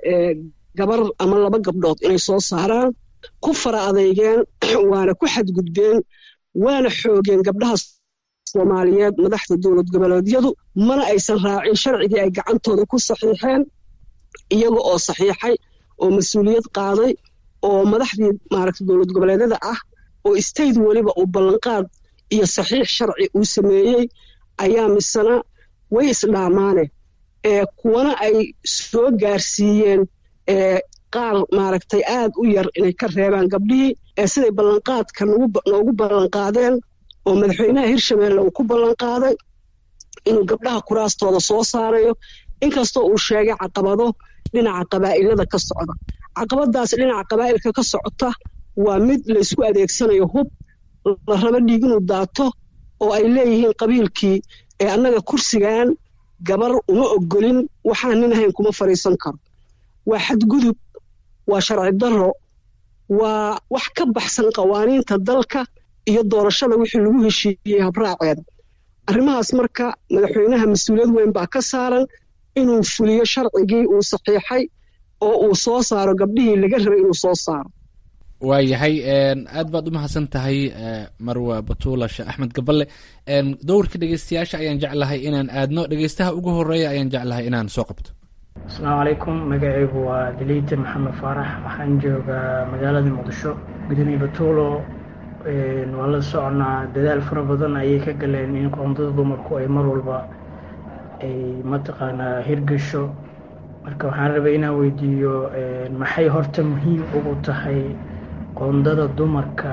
gabar ama laba gabdhood inay soo saaraan ku fara adeygeen waana ku xadgudbeen waana xoogeen gabdhaha soomaaliyeed madaxda dowlad goboleedyadu mana aysan raacin sharcigii ay gacantooda ku saxiixeen iyaga oo saxiixay oo mas-uuliyad qaaday oo madaxdii maaragta dowlad goboleedyada ah oo state weliba uu ballanqaad iyo saxiix sharci uu sameeyey ayaa misena way isdhaamaane kuwana ay soo gaarsiiyeen qaar maaragtay aad u yar inay ka reebaan gabdhihii siday ballanqaadka noogu ballanqaadeen oo madaxweynaha hirshabeelle uu ku ballanqaaday inuu gabdhaha kuraastooda soo saarayo inkastoo uu sheegay caqabado dhinaca qabaa'ilada ka socda caqabadaas dhinaca qabaa'ilka ka socota waa mid laysku adeegsanayo hub la rabo dhiig inuu daato oo ay leeyihiin qabiilkii ee annaga kursigan gabar uma ogolin waxaan nin ahayn kuma fadhiisan karo waa xadgudub waa sharci darro waa wax ka baxsan qawaaniinta dalka iyo doorashada wixii lagu heshiiyey habraaceeda arrimahaas marka madaxweynaha mas-uuliyad weyn baa ka saaran inuu fuliyo sharcigii uu saxiixay oo uu soo saaro gabdhihii laga rabay inuu soo saaro waayahay aad baad u mahadsan tahay marwa batuula sheekh axmed gaballe dowrka dhegeystayaasha ayaan jeclahay inaan aadno dhegeystaha ugu horeeya ayaan jeclahay inaan soo qabto asalaamu calaykum magacaygu waa daliite maxamed faarax waxaan joogaa magaalada muqdisho gudoomiye batuulo waa la soconaa dadaal fara badan ayay ka galeen in qoondada dumarku ay mar walba ay mataqaanaa hirgasho marka waxaan rabay inaan weydiiyo maxay horta muhiim ugu tahay qoondada dumarka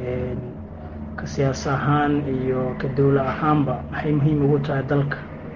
ka siyaas ahaan iyo ka dowla ahaanba maxay muhiim ugu tahay dalka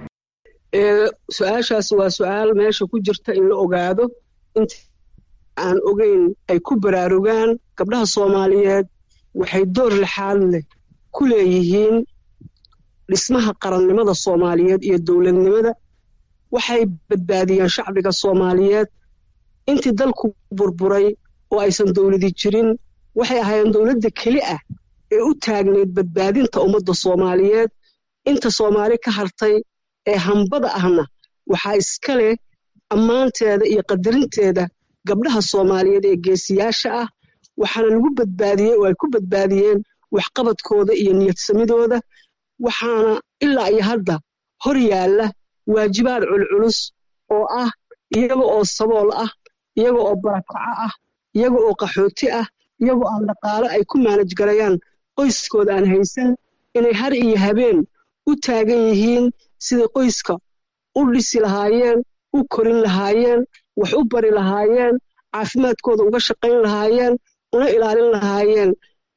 su-aashaas waa su-aal meesha ku jirta in la ogaado inta aan ogeyn ay ku baraarugaan gabdhaha soomaaliyeed waxay door lixaad leh ku leeyihiin dhismaha qarannimada soomaaliyeed iyo dowladnimada waxay badbaadiyeen shacbiga soomaaliyeed intii dalku burburay oo aysan dowladi jirin waxay ahaayeen dowladda keli ah ee u taagnayd badbaadinta ummadda soomaaliyeed inta soomaali ka hartay ee hambada ahna waxaa iska leh ammaanteeda iyo qadarinteeda gabdhaha soomaaliyeed ee geesiyaasha ah waxaana lagu badbaadiyey oo ay ku badbaadiyeen waxqabadkooda iyo niyadsamidooda waxaana ilaa iyo hadda hor yaalla waajibaad culculus oo ah iyaga oo sabool ah iyaga oo barakaco ah iyaga oo qaxooti ah iyagoo aan dhaqaalo ay ku maanaj garayaan qoyskooda aan haysan inay har iyo habeen u taagan yihiin siday qoyska u dhisi lahaayeen u korin lahaayeen wax u bari lahaayeen caafimaadkooda uga shaqayn lahaayeen una ilaalin lahaayeen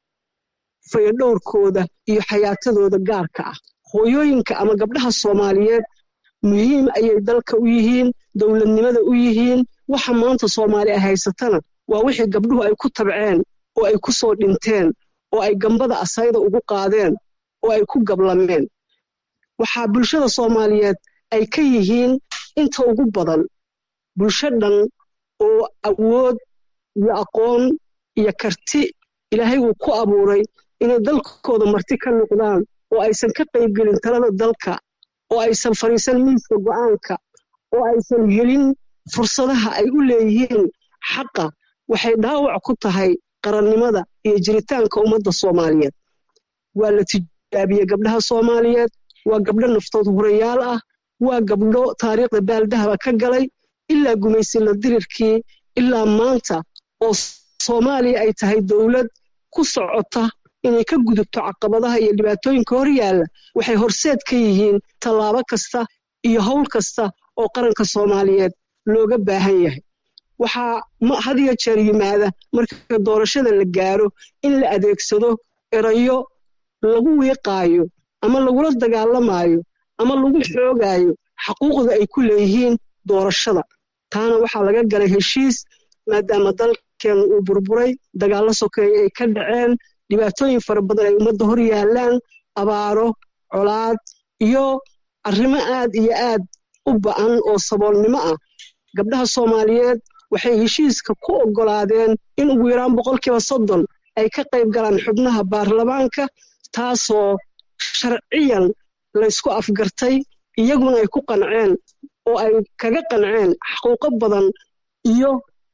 fayadhowrkooda iyo xayaatadooda gaarka ah hooyooyinka ama gabdhaha soomaaliyeed muhiim ayay dalka u yihiin dowladnimada u yihiin waxa maanta soomaali ay haysatana waa wixii gabdhuhu ay ku tabceen oo ay ku soo dhinteen oo ay gambada asayda ugu qaadeen oo ay ku gablameen waxaa bulshada soomaaliyeed ay ka yihiin inta ugu badan bulsho dhan oo awood iyo aqoon iyo karti ilaahay uu ku abuuray inay dalkooda marti ka noqdaan oo aysan ka qaybgelin talada dalka oo aysan fadhiisan miiska go'aanka oo aysan helin fursadaha ay u leeyihiin xaqa waxay dhaawac ku tahay qarannimada iyo jiritaanka ummadda soomaaliyeed waa la tijaabiyey gabdhaha soomaaliyeed waa gabdho naftood hurayaal ah waa gabdho taariikhda baaldahaba ka galay ilaa gumaysila dirirkii ilaa maanta oo soomaaliya ay tahay dowlad ku socota inay ka gudubto caqabadaha iyo dhibaatooyinka hor yaalla waxay horseed ka yihiin tallaabo kasta iyo howl kasta oo qaranka soomaaliyeed looga baahan yahay waxaa had iyo jeer yimaada marka doorashada la gaaro in la adeegsado erayo lagu wiiqaayo ama lagula dagaalamaayo ama lagu xoogaayo xaquuqda ay ku leeyihiin doorashada taana waxaa laga galay heshiis maadaama dalkeena uu burburay dagaallo sokeeye ay ka dhaceen dhibaatooyin fara badan ay ummadda hor yaallaan abaaro colaad iyo arrimo aad iyo aad u ba'an oo saboolnimo ah gabdhaha soomaaliyeed waxay heshiiska ku oggolaadeen in ugu yaraan boqolkiiba soddon ay ka qayb galaan xubnaha baarlamaanka taasoo sharciyan laysku afgartay iyaguna ay ku qanceen oo ay kaga qanceen xaquuqo badan iyo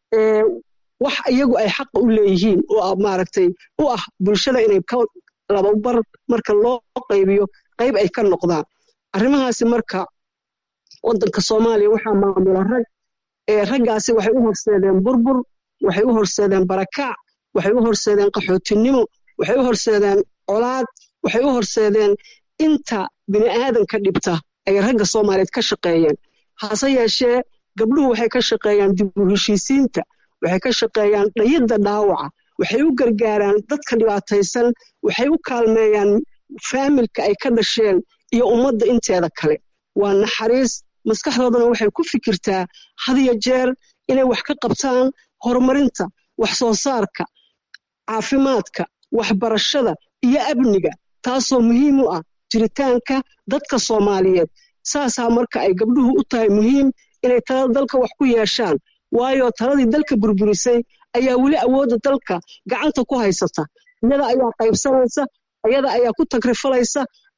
wax iyagu ay xaqa u leeyihiin oo maaragtay u ah bulshada inay ka lababar marka loo qaybiyo qayb ay ka noqdaan arrimahaasi marka waddanka soomaaliya waxaa maamula rag ee raggaasi waxay u horseedeen burbur waxay u horseedeen barakaac waxay u horseedeen qaxootinimo waxay u horseedeen colaad waxay u horseedeen inta bini aadanka dhibta ay ragga soomaaliyeed ka shaqeeyeen hase yeeshee gabdhuhu waxay ka shaqeeyaan dib u heshiisiinta waxay ka shaqeeyaan dhayidda dhaawaca waxay u gargaaraan dadka dhibaataysan waxay u kaalmeeyaan faamilka ay ka dhasheen iyo ummadda inteeda kale waa naxariis maskaxdoodana waxay ku fikirtaa hadiyo jeer inay wax ka qabtaan horumarinta wax soo saarka caafimaadka waxbarashada iyo amniga taasoo muhiim u ah jiritaanka dadka soomaaliyeed saasaa marka ay gabdhuhu u tahay muhiim inay talada dalka wax ku yeeshaan waayo taladii dalka burburisay ayaa weli awoodda dalka gacanta ku haysata iyada ayaa qaybsanaysa iyada ayaa ku tagrifalaysa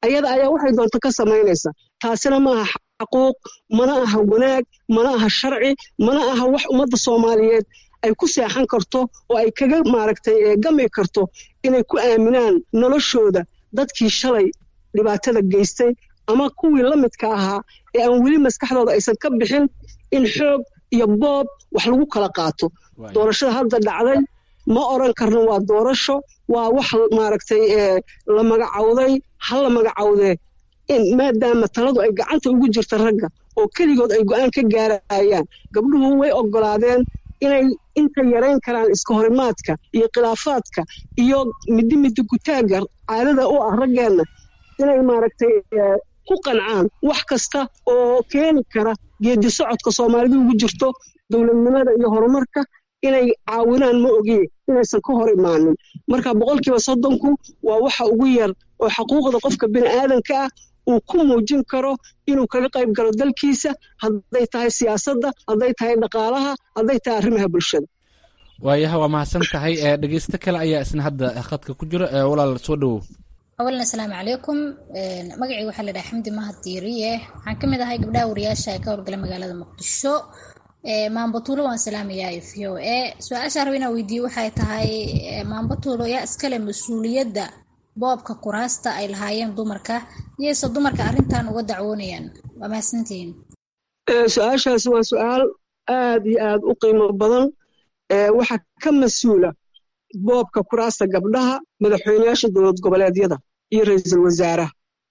ayada ayaa waxay doonto ka samaynaysa taasina ma aha xaquuq mana aha wanaag mana aha sharci mana aha wax ummadda soomaaliyeed ay ku seexan karto oo ay kaga maaragtay gami karto inay ku aaminaan noloshooda dadkii shalay dhibaatada geystay ama kuwii la midka ahaa ee aan weli maskaxdooda aysan ka bixin in xoog iyo boob wax lagu kala qaato doorashada hadda dhacday ma oran karno waa doorasho waa wax maaragtay la magacawday ha la magacawdee maadaama taladu ay gacanta ugu jirta ragga oo keligood ay go-aan ka gaarayaan gabdhuhu way ogolaadeen inay inta yarayn karaan iska horimaadka iyo khilaafaadka iyo midi midi gutaagga caadada u ah raggeenna inay maaragtay ku qancaan wax kasta oo keeni kara geedi socodka soomaalidu ugu jirto dowladnimada iyo horumarka inay caawinaan ma ogiye inaysan ka hor imaanin marka boqolkiiba soddonku waa waxa ugu yar oo xaquuqda qofka bini aadanka ah uu ku muujin karo inuu kaga qayb galo dalkiisa hadday tahay siyaasadda hadday tahay dhaqaalaha hadday tahay arrimaha bulshada waayaha waa mahadsan tahay dhegeysto kale ayaa isna hadda khadka ku jira walaal soo dhowow awalan asalaamu calaykum magacii waxaa la dhaha xamdi mahad diiriye waxaan ka mid ahay gabdhaha wariyaasha ee ka howlgala magaalada muqdisho maambatuulo waan salaamayaa v o a su-aasha raba inaa weydiiye waxay tahay maambatuulo yaa iskale mas-uuliyadda boobka kuraasta ay lahaayeen dumarka iyayse dumarka arrintan uga dacwoonayaan waa mahadsantihiin su-aashaasi waa su-aal aad iyo aad u qiimo badan waxaa ka mas-uula boobka kuraasta gabdhaha madaxweyneyaasha dowlad goboleedyada iyo ra-iisul wasaaraha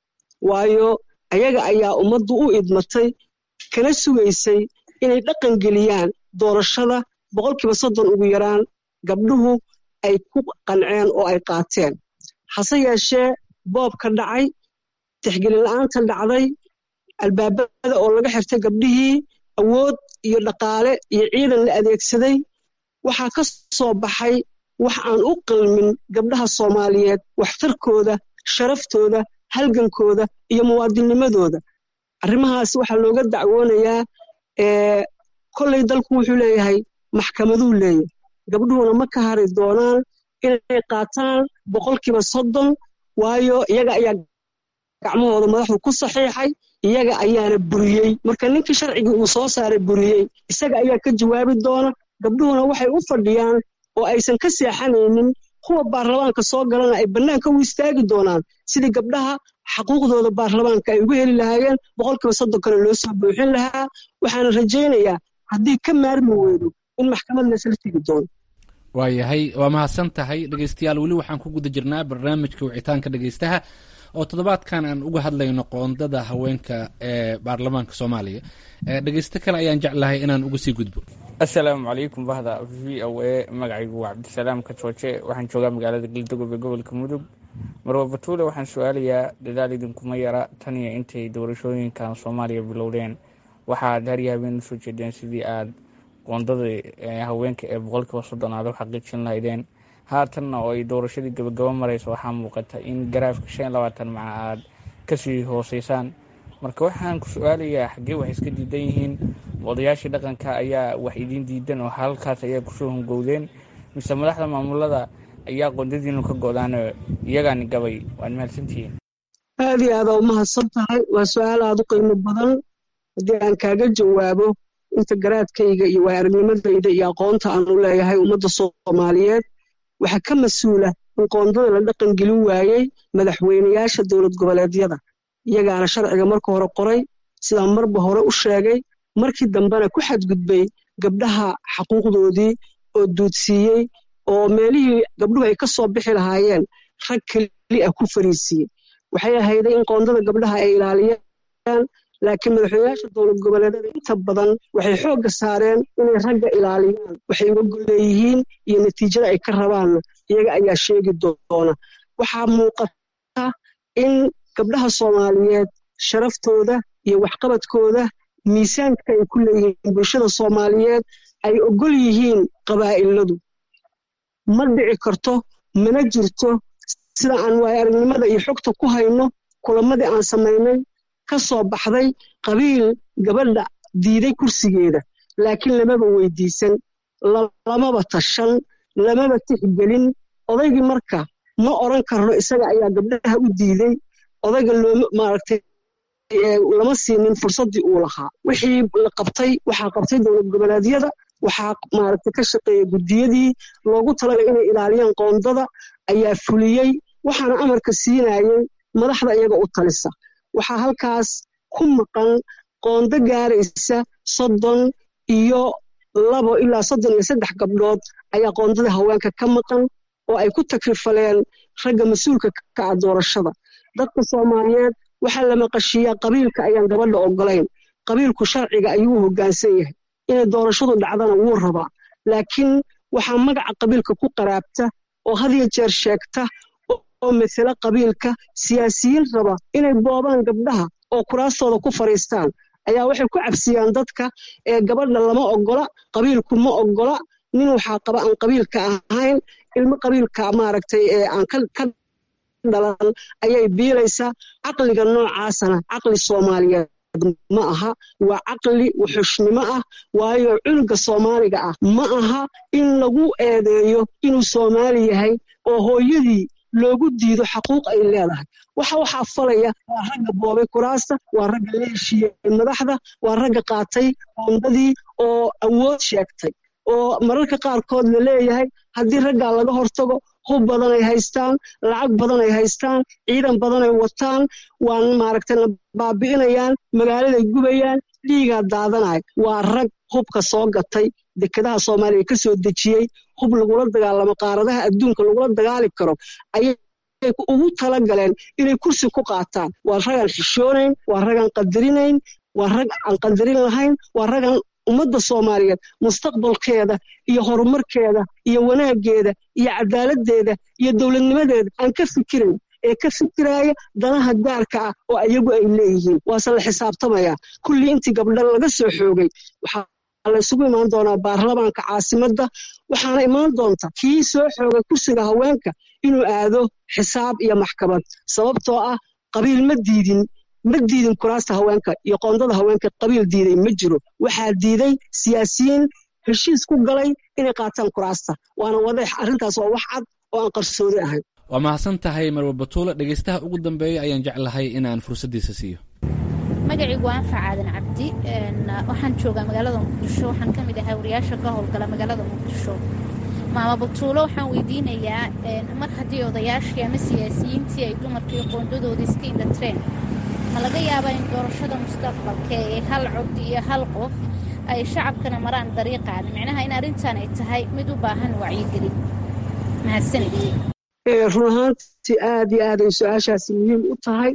waayo ayaga ayaa ummaddu u idmatay kana sugaysay inay dhaqan geliyaan doorashada boqolkiiba soddon ugu yaraan gabdhuhu ay ku qanceen oo ay qaateen hase yeeshee boobka dhacay tixgelin la-aanta dhacday albaabada oo laga xirtay gabdhihii awood iyo dhaqaale iyo ciidan la adeegsaday waxaa ka soo baxay wax aan u qalmin gabdhaha soomaaliyeed waxtarkooda sharaftooda halgankooda iyo muwaadinnimadooda arrimahaas waxaa looga dacwoonayaa kolley dalku wuxuu leeyahay maxkamaduu leeyahay gabdhuhuna ma ka hari doonaan inay qaataan boqolkiiba soddon waayo iyaga ayaa gacmahooda madaxdu ku saxiixay iyaga ayaana buriyey marka ninkii sharcigii uu soo saaray buriyey isaga ayaa ka jawaabi doona gabdhuhuna waxay u fadhiyaan oo aysan ka seexanaynin kuwa baarlamaanka soo galana ay bannaanka u istaagi doonaan sidii gabdhaha xaquuqdooda baarlamaanka ay uga heli lahaayeen boqolkiiba soddonkana loo soo buuxin lahaa waxaana rajaynayaa haddii ka maarmi weydo in maxkamad laysla tegi doono waayahay waa mahadsan tahay dhegeystayaal weli waxaan ku guda jirnaa barnaamijka wicitaanka dhegeystaha oo toddobaadkan aan uga hadlayno qoondada haweenka ee baarlamaanka soomaaliya dhegeysto kale ayaan jeclahay inaan uga sii gudbo assalaamu calaykum bahda v o a magacaygu waa cabdisalaam kajooje waxaan joogaa magaalada galdogob ee gobolka mudug marwa batuule waxaan su-aalayaa dadaal idinkuma yara tan iyo intay doorashooyinkan soomaaliya bilowdeen waxaad harya habeen usoo jeedeen sidii aad qoondada haweenka ee boqolkiiba soddon aad u xaqiijin lahaydeen haatanna oo ay doorashadii gabagabo mareyso waxaa muuqata in garaafka shan iyo labaatan maca aad kasii hooseysaan marka waxaan ku su-aalayaa xaggee wax iska diidan yihiin odayaashii dhaqanka ayaa wax idiin diidan oo halkaas ayaa kusoo hungowdeen mise madaxda maamulada ayaa qoondadiinu ka go-daan iyagaani gabay waad mahadsantihiin aad iyo aadaa umahadsan tahay waa su-aal aad u qiimo badan haddii aan kaaga jawaabo inta garaadkayga iyo waay aragnimadayda iyo aqoonta aan u leeyahay ummadda soomaaliyeed waxaa ka mas-uula in qoondada la dhaqan gelin waayey madaxweyneyaasha dowlad goboleedyada iyagaana sharciga marka hore qoray sidaan marba hore u sheegay markii dambena ku xadgudbay gabdhaha xaquuqdoodii oo duudsiiyey oo meelihii gabdhuhu ay ka soo bixi lahaayeen rag keli ah ku fariisiiyey waxay ahayday in qoondada gabdhaha ay ilaaliyaan laakiin madaxweyneyaasha dowlad goboleedyada inta badan waxay xoogga saareen inay ragga ilaaliyaan waxay uga golleeyihiin iyo natiijada ay ka rabaanna iyaga ayaa sheegi doona waxaa muuqata in gabdhaha soomaaliyeed sharaftooda iyo waxqabadkooda miisaanka ay ku leeyihiin bulshada soomaaliyeed ay ogol yihiin qabaa'iladu ma dhici karto mana jirto sida aan waaya aragnimada iyo xogta ku hayno kulamadii aan samaynay ka soo baxday qabiil gabadha diiday kursigeeda laakiin lamaba weydiisan lamaba tashan lamaba tixgelin odaygii marka ma odran karno isaga ayaa gabdhaha u diiday odayga looma maaragtay lama siinin fursaddii uu lahaa wixii la qabtay waxaa qabtay dowlad goboleedyada waxaa maaragtay ka shaqeeya guddiyadii loogu talagalay inay ilaaliyaan qoondada ayaa fuliyey waxaana amarka siinayay madaxda iyaga u talisa waxaa halkaas ku maqan qoondo gaaraysa soddon iyo labo ilaa soddon iyo saddex gabdhood ayaa qoondada haweenka ka maqan oo ay ku takrifaleen ragga mas-uulka ka ah doorashada dadka soomaaliyeed waxaa la maqashiiyaa qabiilka ayaan gabadha ogolayn qabiilku sharciga ayuu u hoggaansan yahay inay doorashadu dhacdana wuu rabaa laakiin waxaa magaca qabiilka ku qaraabta oo hadiyo jeer sheegta oo masalo qabiilka siyaasiyiin raba inay boobaan gabdhaha oo kuraastooda ku fadhiistaan ayaa waxay ku cabsiyaan dadka ee gabadha lama ogola qabiilku ma ogola nin waxaa qaba aan qabiilka ahayn ilmo qabiilka maaragtay ee aan ka dhalan ayay biilaysaa caqliga noocaasana caqli soomaaliyeed ma aha waa caqli wuxushnimo ah waayo cunuga soomaaliga ah ma aha in lagu eedeeyo inuu soomaali yahay oo hooyadii loogu diido xaquuq ay leedahay waxa waxaa falaya waa ragga boobay kuraasta waa ragga la heshiiyey madaxda waa ragga qaatay qoondadii oo awood sheegtay oo mararka qaarkood la leeyahay haddii raggaa laga hortago hub badan ay haystaan lacag badan ay haystaan ciidan badan ay wataan waan maaragtay la baabi'inayaan magaaladay gubayaan dhiigaa daadanaya waa rag hubka soo gatay dekedaha soomaaliya ka soo dejiyey hub lagula dagaalamo qaaradaha adduunka lagula dagaali karo ayay ugu tala galeen inay kursi ku qaataan waa ragaan xishoonayn waa ragaan qadarinayn waa rag aan qadarin lahayn waa ragaan ummadda soomaaliyeed mustaqbalkeeda iyo horumarkeeda iyo wanaaggeeda iyo cadaaladdeeda iyo dowladnimadeeda aan ka fikirayn ee ka fikiraaya danaha gaarka ah oo ayagu ay leeyihiin waase la xisaabtamayaa kullii intii gabdha laga soo xoogay waxaa la isugu imaan doonaa baarlamaanka caasimadda waxaana imaan doonta kii soo xoogay kursiga haweenka inuu aado xisaab iyo maxkamad sababtoo ah qabiil ma diidin ma diidin kuraasta haweenka iyo qoondada haweenka qabiil diiday ma jiro waxaa diiday siyaasiyiin heshiis ku galay inay qaataan kuraasta waana wadeex arrintaas waa wax cad oo aan qarsoodi ahayn waa mahadsan tahay marwe batuule dhegaystaha ugu dambeeya ayaan jeclahay inaan fursaddiisa siiyo magacaygu waa anfac aadan cabdi waxaan joogaa magaalada muqdisho waxaan ka mid ahay wariyaasha ka howlgala magaalada muqdisho maama batuulo waxaan weydiinayaa mar haddii odayaashii ama siyaasiyiintii ay dumarkii qoondadooda iska indhatreen ma laga yaabaa in doorashada mustaqbalka ee hal cod iyo hal qof ay shacabkana maraan dariiqaan micnaha in arrintan ay tahay mid u baahan wacyigelin mahadsanid run ahaantii aad iyo aaday su-aashaasi muhiim u tahay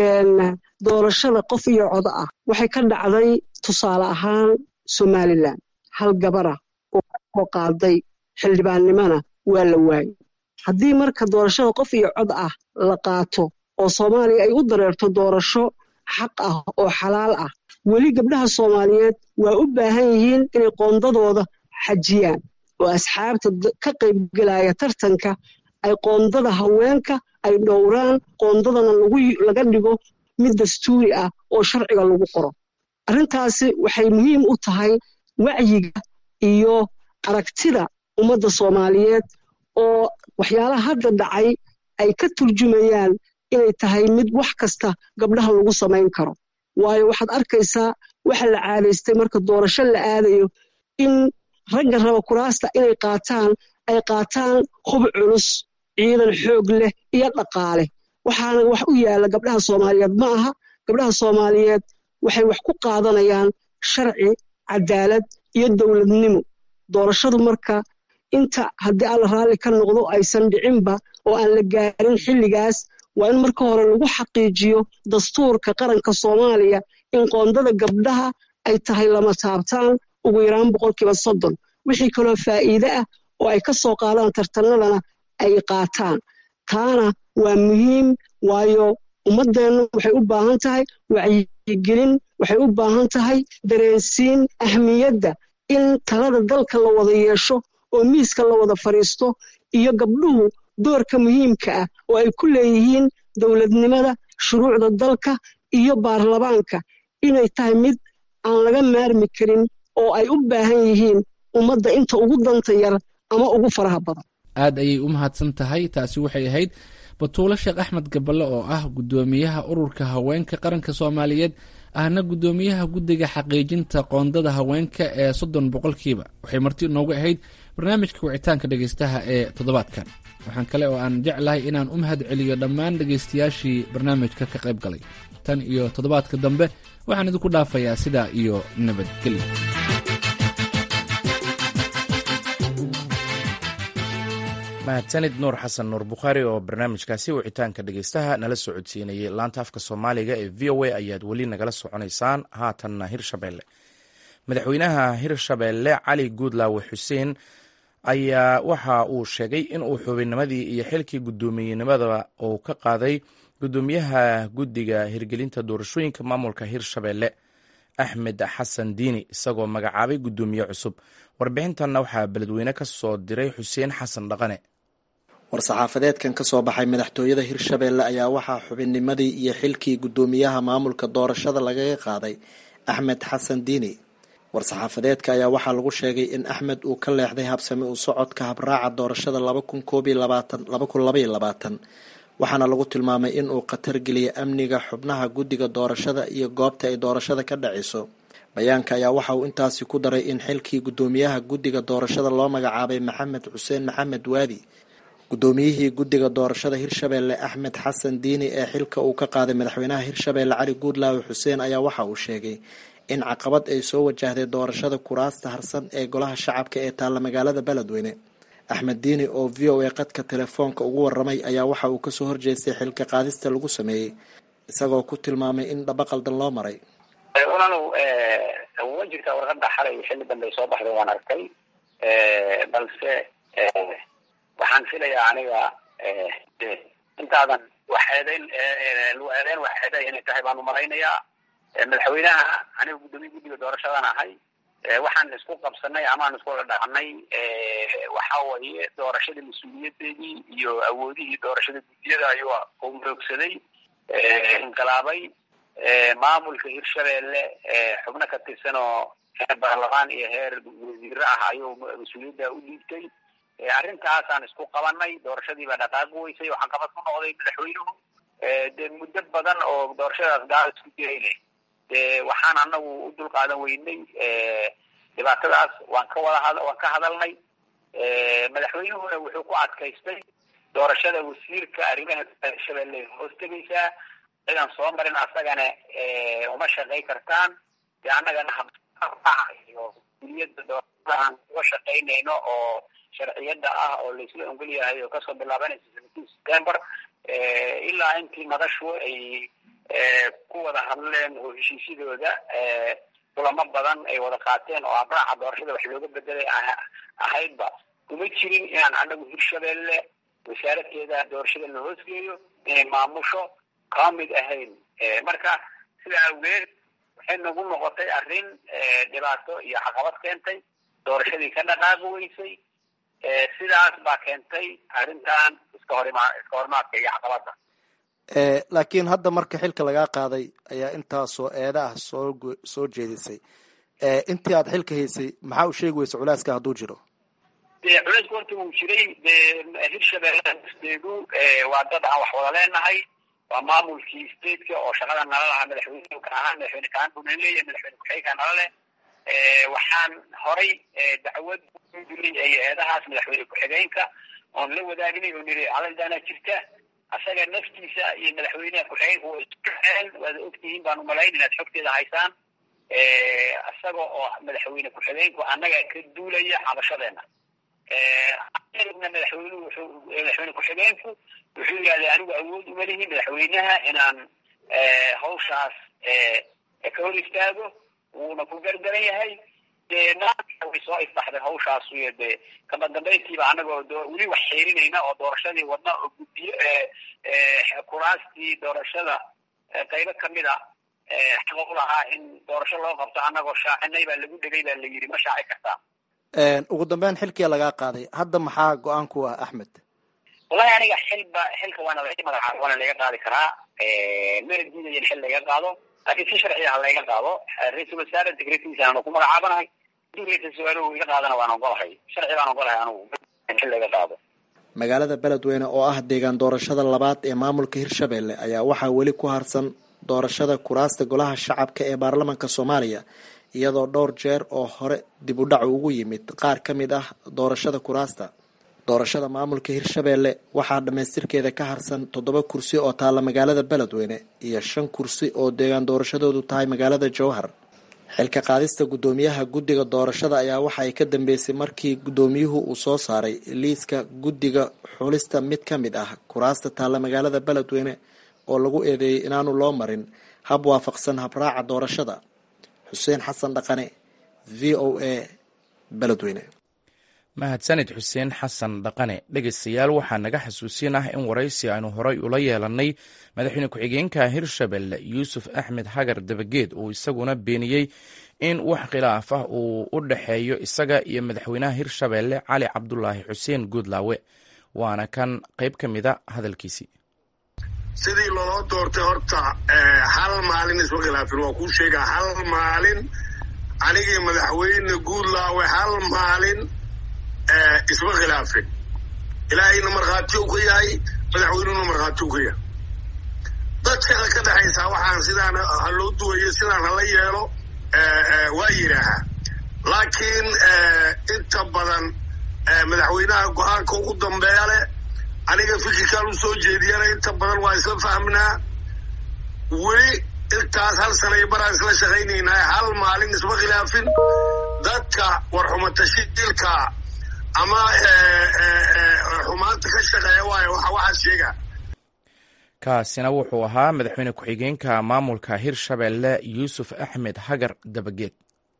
doorashada qof iyo codo ah waxay ka dhacday tusaale ahaan somalilan hal gabara oo kasoo qaaday xildhibaannimona waa la waayey haddii marka doorashada qof iyo cod ah la qaato oo soomaaliya ay u dareerto doorasho xaq ah oo xalaal ah weli gabdhaha soomaaliyeed waa u baahan yihiin inay qoondadooda xajiyaan oo asxaabta ka qaybgelaya tartanka ay qoondada haweenka ay dhowraan qoondadana laga dhigo mid dastuuri ah oo sharciga lagu qoro arrintaasi waxay muhiim u tahay wacyiga iyo aragtida ummadda soomaaliyeed oo waxyaalaha hadda dhacay ay ka turjumayaan inay tahay mid wax kasta gabdhaha lagu samayn karo waayo waxaad arkaysaa waxa la caadaystay marka doorasho la aadayo in ragga raba kuraasta inay qaataan ay qaataan hub culus ciidan xoog leh iyo dhaqaale waxaana wax u yaalla gabdhaha soomaaliyeed ma aha gabdhaha soomaaliyeed waxay wax ku qaadanayaan sharci cadaalad iyo dowladnimo doorashadu marka inta haddii alla raalli ka noqdo aysan dhicinba oo aan la gaarin xilligaas waa in marka hore lagu xaqiijiyo dastuurka qaranka soomaaliya in qoondada gabdhaha ay tahay lama taabtaan ugu yaraan boqolkiiba soddon wixii kaloo faa'iide ah oo ay ka soo qaadaan tartanadana ay qaataan taana waa muhiim waayo ummaddeennu waxay u baahan tahay wacyigelin waxay u baahan tahay dareensiin ahmiyadda in talada dalka la wada yeesho oo miiska la wada fadhiisto iyo gabdhuhu doorka muhiimka ah oo ay ku leeyihiin dowladnimada shuruucda dalka iyo baarlamaanka inay tahay mid aan laga maarmi karin oo ay u baahan yihiin ummadda inta ugu danta yar ama ugu faraha badan aad ayay u mahadsan tahay taasi waxay ahayd batuulo sheekh axmed gaballe oo ah guddoomiyaha ururka haweenka qaranka soomaaliyeed ahna guddoomiyaha guddiga xaqiijinta qoondada haweenka ee soddon boqolkiiba waxay marti inoogu ahayd barnaamijka wicitaanka dhegeystaha ee toddobaadkan waxaan kale oo aan jeclahay inaan u mahad celiyo dhammaan dhegeystayaashii barnaamijka ka qayb galay tan iyo toddobaadka dambe waxaan idinku dhaafayaa sidaa iyo nabadgelyo mahadsanid nuur xasan nuur bukhaari oo barnaamijkaasi wicitaanka dhegeystaha nala soo codsiinayay laanta afka soomaaliga ee v o a ayaad weli nagala soconaysaan haatanna hirshabeelle madaxweynaha hirshabeelle cali guudlaawe xuseen ayaa waxa uu sheegay in uu xubinnimadii iyo xilkii guddoomiyenimada uu ka qaaday guddoomiyaha guddiga hirgelinta doorashooyinka maamulka hirshabeelle axmed xasan diini isagoo magacaabay guddoomiye cusub warbixintanna waxaa beledweyne ka soo diray xuseen xasan dhaqane war-saxaafadeedkan ka soo baxay madaxtooyada hirshabeelle ayaa waxaa xubinnimadii iyo xilkii guddoomiyaha maamulka doorashada lagaga qaaday axmed xasan diini war-saxaafadeedka ayaa waxaa lagu sheegay in axmed uu ka leexday habsami u socodka habraaca doorashada laba kun koob iyo labaatan laba kun labaiyo labaatan waxaana lagu tilmaamay in uu khatar geliyay amniga xubnaha guddiga doorashada iyo goobta ay doorashada ka dhaceyso bayaanka ayaa waxa uu intaasi ku daray in xilkii guddoomiyaha guddiga doorashada loo magacaabay maxamed xuseen maxamed waadi guddoomiyihii guddiga doorashada hirshabeelle axmed xasan diini ee xilka uu ka qaaday madaxweynaha hirshabeelle cali guudlaawe xuseen ayaa waxa uu sheegay in caqabad ay soo wajahday doorashada kuraasta harsan ee golaha shacabka ee taalla magaalada beledweyne axmed diini oo v o a qadka telefoonka ugu waramay ayaa waxa uu kasoo horjeestay xilka qaadista lagu sameeyey isagoo ku tilmaamay in dhaba qaldan loo maray walaalow wa jirtaa warqada xalay xilli dambe soo baxday waan arkay balse waxaan filayaa aniga intaadan waxeedeyn eedeyn waxeeday inay tahay baan umalaynayaa madaxweynaha aniga guddoomiye guddiga doorashadan ahay waxaan isku qabsanay amaan isku dhacnay waxa weeye doorashada mas-uuliyadeedii iyo awoodihii doorashada guddiyada ayuu u muroogsaday inqilaabay maamulka hirshabeelle xubno ka tirsan oo heer baarlamaan iyo heer wasiire ah ayuu mas-uuliyadda u dhiibtay arrintaasaan isku qabanay doorashadiibaa dhaqaaqi weysay waxaan qabad ku noqday madaxweynuhu dee muddo badan oo doorashadaas gaal isku jirayne de waxaan anagu u dul qaadan weynay dhibaatadaas waan ka wada waan ka hadalnay madaxweynuhuna wuxuu ku adkaystay doorashada wasiirka arrimaha hirshabeelle hoos tegaysaa cidan soo marin asagana uma shaqay kartaan de annagana iyo uliyada doorashada aan uga shaqaynayno oo sharciyada ah oo laisla ongol yahay oo kasoo bilaabanaysa seventeen september ilaa intii madashu ay ku wada hadleen oo heshiisyadooda kulamo badan ay wada qaateen oo abraaca doorashada wax looga bedelay ahaydba kuma jirin inaan anagu hirshabeelle wasaaradkeeda doorashada la hoosgeeyo inay maamusho kama mid ahayn marka sidaa awgeed waxay nagu noqotay arrin dhibaato iyo caqabad keentay doorashadii ka dhaqaaqi weysay sidaas baa keentay arrintan iska horima iska horimaadka iyo caqabada laakiin hadda marka xilka lagaa qaaday ayaa intaasoo eeda ah soo soo jeedisay intii aad xilka haysay maxaa u sheegi weysa culeyska hadduu jiro de culeysku horta wuu jiray de hirshabeelle steedu waa dad aan wax wada leenahay waa maamulkii stateka oo shaqada nala lahaa madaxweyne ka ahaan madaxweyne kaan buu nala leeyahay madaxweyne ku-xigeenka nala leh waxaan horay dacwad dilay eedahaas madaxweyne ku-xigeenka oon la wadaagnay oo niri calaldaanaa jirta asaga naftiisa iyo madaxweyneha ku-xigeenka waa iskuxeen waad ogtihiin baan umalayn inaad xogteeda haysaan isaga oo madaxweyne ku-xigeenku annaga ka duulaya cabashadeena madaxweynuhu wuxuu madaxweyne ku-xigeenku wuxuu yidhahday anigu awood uma lihi madaxweynaha inaan hawshaas ka hor istaago wuuna ku gardaran yahay dee maanta way soo ifbaxday hawshaas iyo dee kama dambayntiiba anagoo weli wax xiirinayna oo doorashadii wadna oo guddiyo kuraastii doorashada qaybo kamid a xaqa u lahaa in doorasho loo qabto anagoo shaacinay baa lagu dhegay baa la yidhi ma shaaci kartaa ugu dambeyn xilkia lagaa qaaday hadda maxaa go-aan ku ah axmed wallahi aniga xilba xilka waana laga magacaab waana laga qaadi karaa mana diidayan xil laga qaado laakiin si sharciya ha laga qaado ra-iisul wasaare secretiisa aanu ku magacaabanahay hadii ra-isul wasaare uu iga qaadana waan ogolahay sharci baan ogolahay anugu xil laga qaado magaalada beledweyne oo ah deegaan doorashada labaad ee maamulka hirshabelle ayaa waxaa weli ku harsan doorashada kuraasta golaha shacabka ee baarlamaanka soomaaliya iyadoo dhowr jeer oo hore dib u dhac ugu yimid qaar ka mid ah doorashada kuraasta doorashada maamulka hirshabelle waxaa dhammaystirkeeda ka harsan toddoba kursi oo taalla magaalada beledweyne iyo shan kursi oo deegaan doorashadoodu tahay magaalada jowhar xilka qaadista guddoomiyaha guddiga doorashada ayaa waxa ay ka dambeysay markii guddoomiyuhu uu soo saaray liiska guddiga xulista mid ka mid ah kuraasta taalla magaalada beledweyne oo lagu eedeeyey inaanu loo marin hab waafaqsan habraaca doorashada xuseen xasan dhaqane v o a beledweyne mahadsanid xuseen xasan dhaqane dhegaystayaal waxaa naga xasuusin ah in waraysi aynu horay ula yeelannay madaxweyne ku-xigeenka hirshabelle yuusuf axmed hagar dabageed uu isaguna beeniyey in wax khilaaf ah uu u dhexeeyo isaga iyo madaxweynaha hirshabelle cali cabdulaahi xuseen guudlaawe waana kan qayb ka mida hadalkiisii sidii loo doortay horta hal maalin isma khilaafin waa kuu sheegaa hal maalin anigii madaxweyne guudlaawe hal maalin isma khilaafin ilaahayna markhaati u ka yahay madaxweynuhuna markhaati u ka yahay dadkana ka dhexaysaa waxaan sidaan ha loo duwayo sidaan hala yeelo waa yidhaahaa laakiin inta badan madaxweynaha go-aanka ugu dambeeya leh aniga fikirkaan u soo jeediyana inta badan waa isla fahmnaa weli intaas hal sana iyo baraan isla shaqaynaynaa hal maalin isma khilaafin dadka warxumatashiilka ama xumaanta ka shaqeeya waayo waxa waxaad sheegaa kaasina wuxuu ahaa madaxweyne ku-xigeenka maamulka hirshabelle yuusuf axmed hagar dabageed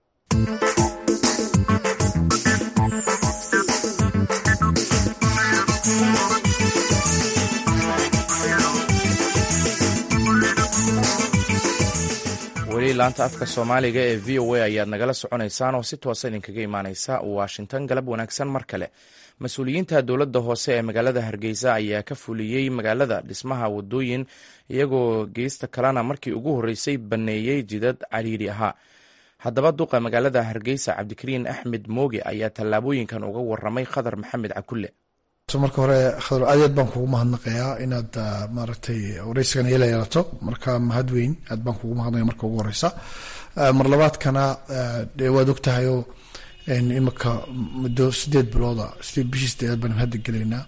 weli laanta afka soomaaliga ee v o a ayaad nagala soconaysaan oo si toosa idinkaga imaaneysa washington galab wanaagsan mar kale mas-uuliyiinta dowladda hoose ee magaalada hargeysa ayaa ka fuliyey magaalada dhismaha wadooyin iyagoo geysta kalena markii ugu horreysay baneeyey jidad cariiri ahaa haddaba duqa magaalada hargeysa cabdikariin axmed mooge ayaa tallaabooyinkan uga waramay khadar maxamed cakulle marka hore khadar aad aad baan kugu mahadnaqayaa inaad maaragtay wareysigan ila yeelato marka mahad weyn aad baan kugu mahadnaqaya marka ugu horeysa mar labaadkana dee waad ogtahayoo imika muddo sideed bilooda sideed bishii sideedaad baan hadda gelaynaa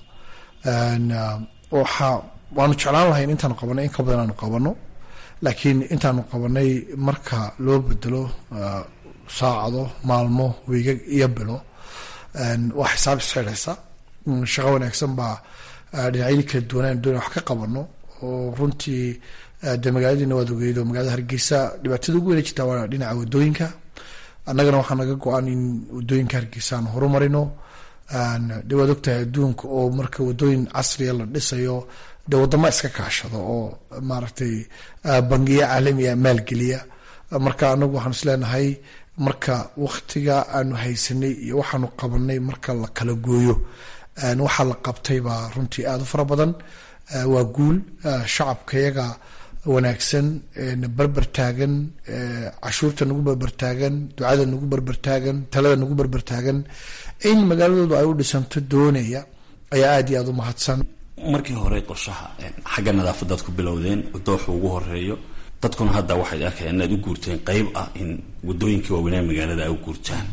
waxa waanu jeclaan lahayn intaanu qabanay in ka badan aanu qabano laakiin intaanu qabanay marka loo bedelo saacado maalmo weygag iyo bilo waa xisaab isxidhaysa shaqo wanaagsan baa dhinacyadii kala duwanaan doona wax ka qabano oo runtii de magaaladiina waad ogeyd oo magaalada hargeysa dhibaatada ugu weyna jirtaa waa dhinaca wadooyinka annagana waxaa naga go-an in wadooyinka hargeysa aan horumarino de waad ogtahay adduunka oo marka wadooyin casriya la dhisayo de wadama iska kaashado oo maaragtay bangiya caalamiya maalgeliya marka anagu waxaan is leenahay marka waktiga aanu haysanay iyo waxaanu qabanay marka la kala gooyo waxaa la qabtay baa runtii aada u fara badan waa guul shacabkayaga wanaagsan barber taagan cashuurta nagu barber taagan ducada nagu barber taagan talada nagu barber taagan in magaaladoodu ay u dhisanto doonaya ayaa aada iyo aada u mahadsan markii hore qorshaha xagga nadaafadaad ku bilowdeen dooxa ugu horeeyo dadkuna hadda waxay arkayaan inaad u guurteen qeyb ah in wadooyinkii waaweynaa magaalada ay u guurtaan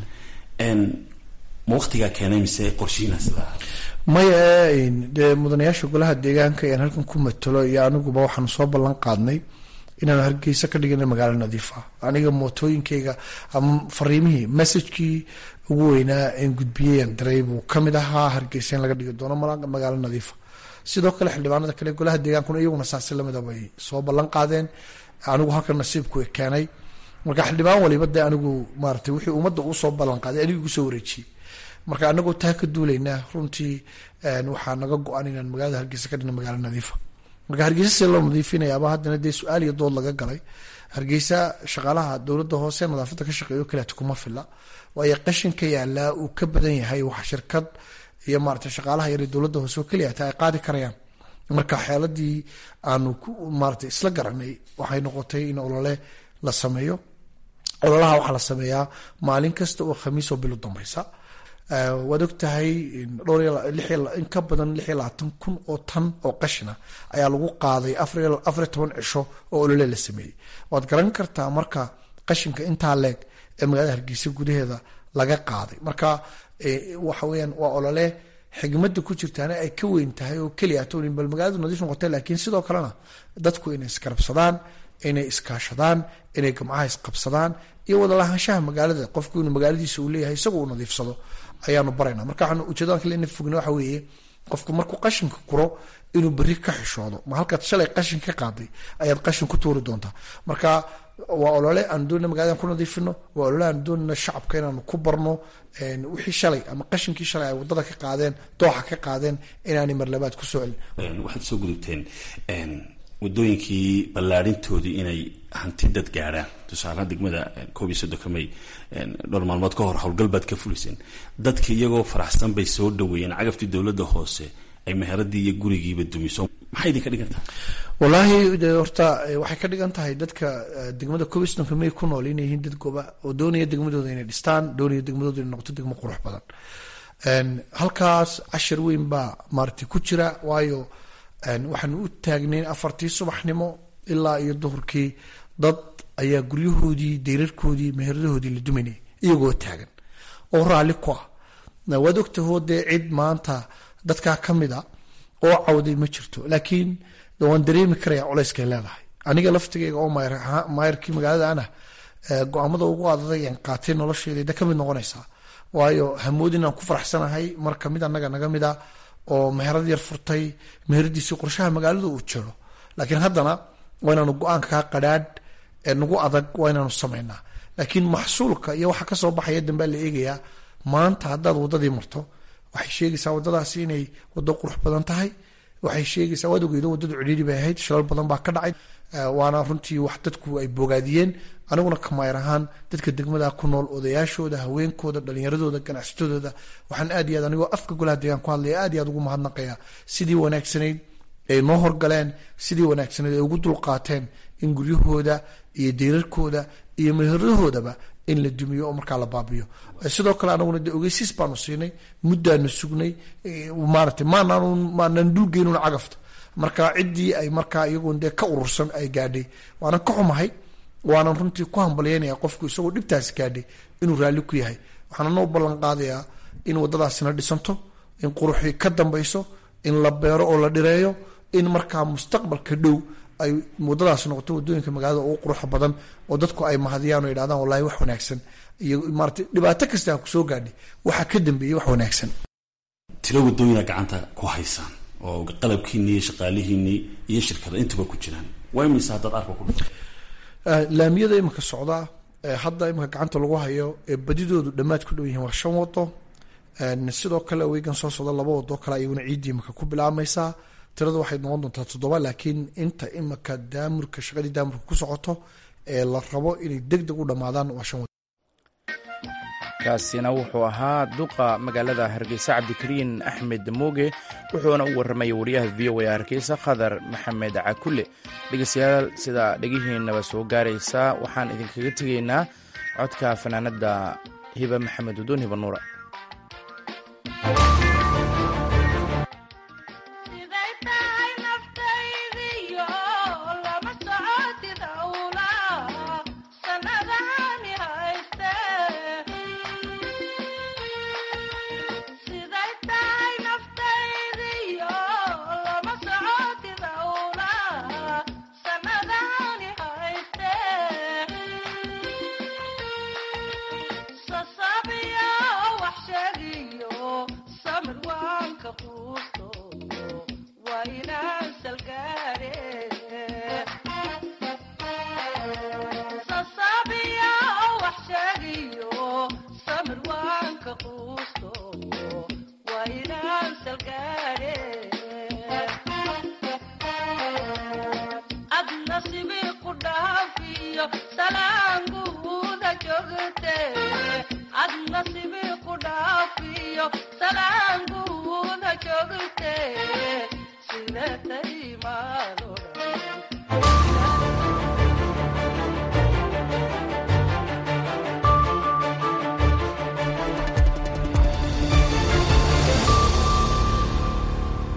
ma waktigaa keenay mise qorshihiina sidaa maya dee mudanayaasha golaha deegaanka ayaan halkan ku matalo iyo aniguba waxaanu soo ballan qaadnay inaanu hargeysa ka dhigana magaalo nadiif ah aniga mootooyinkayga ama fariimihii messajkii ugu weynaa en gudbiyeyaan daray buu kamid ahaa hargeysa in laga dhigi doono magaalo nadiifa sidoo kale xildhibaanada kale golaha deegaankuna iyaguna saasi lamida bay soo ballan qaadeen anigu halkan nasiibku keenay marka xildhibaan waliba dee anigu maarata wixii ummadda uu soo ballan qaaday anigu igu soo wareejiyey marka anagoo taa ka duulaynaa runtii waxaa naga go-an inaan magaalada hargeysa ka dhigna magaalo nadiifa marka hargeysa see loo nadiifinayaaba haddana dee su-aal iyo dood laga galay hargeysa shaqaalaha dowladda hoose nadaafadda ka shaqeeyo kaleeto kuma fila waayo qashinka yaalaa uu ka badan yahay wax shirkad iyo maarata shaqaalaha yar dowladda hoose oo keliya taa ay qaadi karayaan marka xeeladii aanu ku maarata isla garanay waxay noqotay in olole la sameeyo ololaha waxaa la sameeyaa maalin kasta oo khamiis oo bilo dambaysa waad og tahay dhowr in ka badan lix iyo labaatan kun oo tan oo qashina ayaa lagu qaaday afariyo toban cisho oo olole la sameeyey waad garan kartaa marka qashinka intaa leeg ee magaalada hargeysa gudaheeda laga qaaday marka waxa weyaan waa olole xigmada ku jirtaana ay ka weyn tahay oo keliya atoonin bal magaaladu nadiif noqotay laakiin sidoo kalena dadku inay iskarabsadaan inay iskaashadaan inay gamcaha isqabsadaan iyo wada lahaanshaha magaalada qofku inuu magaaladiisa uu leeyahay isagoo uu nadiifsado ayaanu barayna marka waxaan ujeedada kale ina fogna waxa weeye qofku markuu qashinka kuro inuu berri ka xishoodo ma halkaad shalay qashin ka qaaday ayaad qashin ku tuuri doontaa marka waa olole aan doonina magaladan ku nadiifino waa olole aan doonina shacabka inaanu ku barno wixii shalay ama qashinkii shalay ay wadada ka qaadeen dooxa ka qaadeen inaanay marlabaad ku soo celin waxaad soo gudubteen wadooyinkii ballaarintoodii inay hanti dad gaadhaan tusaalahaan degmada koob iyo soddonka may dhowr maalmood ka hor howlgal baad ka fuliseen dadka iyagoo faraxsan bay soo dhaweeyeen cagaftii dowladda hoose ay meheradii iyo gurigiiba dumiso maxay idin ka dhigan tahay wallaahi horta waxay ka dhigan tahay dadka degmada koob iyo soddonka may ku nool inay yihiin dad goba oo doonaya degmadooda inay dhistaan doonaya degmadooda inay noqoto degmo qurux badan halkaas cashar weyn baa maaragtay ku jira waayo waxaanu u taagnayn afartii subaxnimo ilaa iyo duhurkii dad ayaa guryahoodii dayrarkoodii meheradahoodii la duminayay iyagoo taagan oo raalli ku ah waad ogtahoo dee cid maanta dadkaa ka mid a oo cawday ma jirto laakiin waan dareemi karaya culayskay leedahay aniga laftigeyga oo maayarkii magaalada ana go-aamada ugu adaday aan qaatay nolosheeda ka mid noqonaysaa waayo hamoodin aan ku faraxsanahay mar kamid anaga naga mid a oo meherad yar furtay meheradiisii qorshaha magaalada uu jiro laakiin haddana waa inaanu go-aanka kaa qadhaadh ee nagu adag waa inaanu samaynaa laakiin maxsuulka iyo waxa kasoo baxaya dambea la eegayaa maanta haddaad wadadii marto waxay sheegaysaa wadadaasi inay wado qurux badan tahay waxay sheegaysaa waad ogeydo wadadu cidhiiri bay ahayd shilal badan baa ka dhacay waana runtii wax dadku ay bogaadiyeen aniguna kamayr ahaan dadka degmada ku nool odayaashooda haweenkooda dhalinyaradooda ganacsatadooda waxaan aad iyo aad anigoo afka golaha deegaan ku hadlaya aad iyo aad ugu mahadnaqaya sidii wanaagsanayd ay noo horgaleen sidii wanaagsanayd ay ugu dulqaateen in guryahooda iyo deyrarkooda iyo meheradahoodaba in la dumiyo oo markaa la baabiyo sidoo kale anaguna de ogeysiis baanu siinay muddaanu sugnay maarata maanaan maanaan dulgeynuna cagafta marka ciddii ay markaa iyagoon dee ka urursan ay gaadhay waanan ka xumahay waanan runtii ku hambalyeynaya qofku isagoo dhibtaasi gaadhay inuu raalli ku yahay waxaana noo ballan qaadayaa in waddadaasina dhisanto in quruxii ka dambayso in la beero oo la dhireeyo in markaa mustaqbalka dhow ay waddadaas noqoto waddooyinka magaalada ugu quruxa badan oo dadku ay mahadiyaan oo yidhahdaan wallahi wax wanaagsan iyo maarata dhibaato kasta ha kusoo gaadhay waxaa ka dambeeyey wax wanaagsan tiro waddooyina gacanta ku haysaan oo qalabkiinii iyo shaqaalihiinii iyo shirkada intuba ku jiraan waa imaysa haddaad arka ku dhufto laamiyada iminka socdaa hadda iminka gacanta lagu hayo ee badidoodu dhammaad ku dhow yihiin waa shan wado sidoo kale weygan soo socda laba wado kale ayaguna ciiddii iminka ku bilaabmaysaa tirada waxay noqon doontaa toddoba laakiin inta iminka daamurka shaqadii daamurka ku socoto ee la rabo inay deg deg u dhammaadaan waa shan wado kaasina wuxuu ahaa duqa magaalada hargeysa cabdikariin axmed mooge wuxuuna u warramaya wariyaha v o a hargeysa khadar maxamed cakule dhegeystayaal sida dhegihiinaba soo gaaraysa waxaan idinkaga tegaynaa codka fanaanada hiba maxamed udoon hiba nuura ad nasibi ku dhaafiyo salaanguuda joogta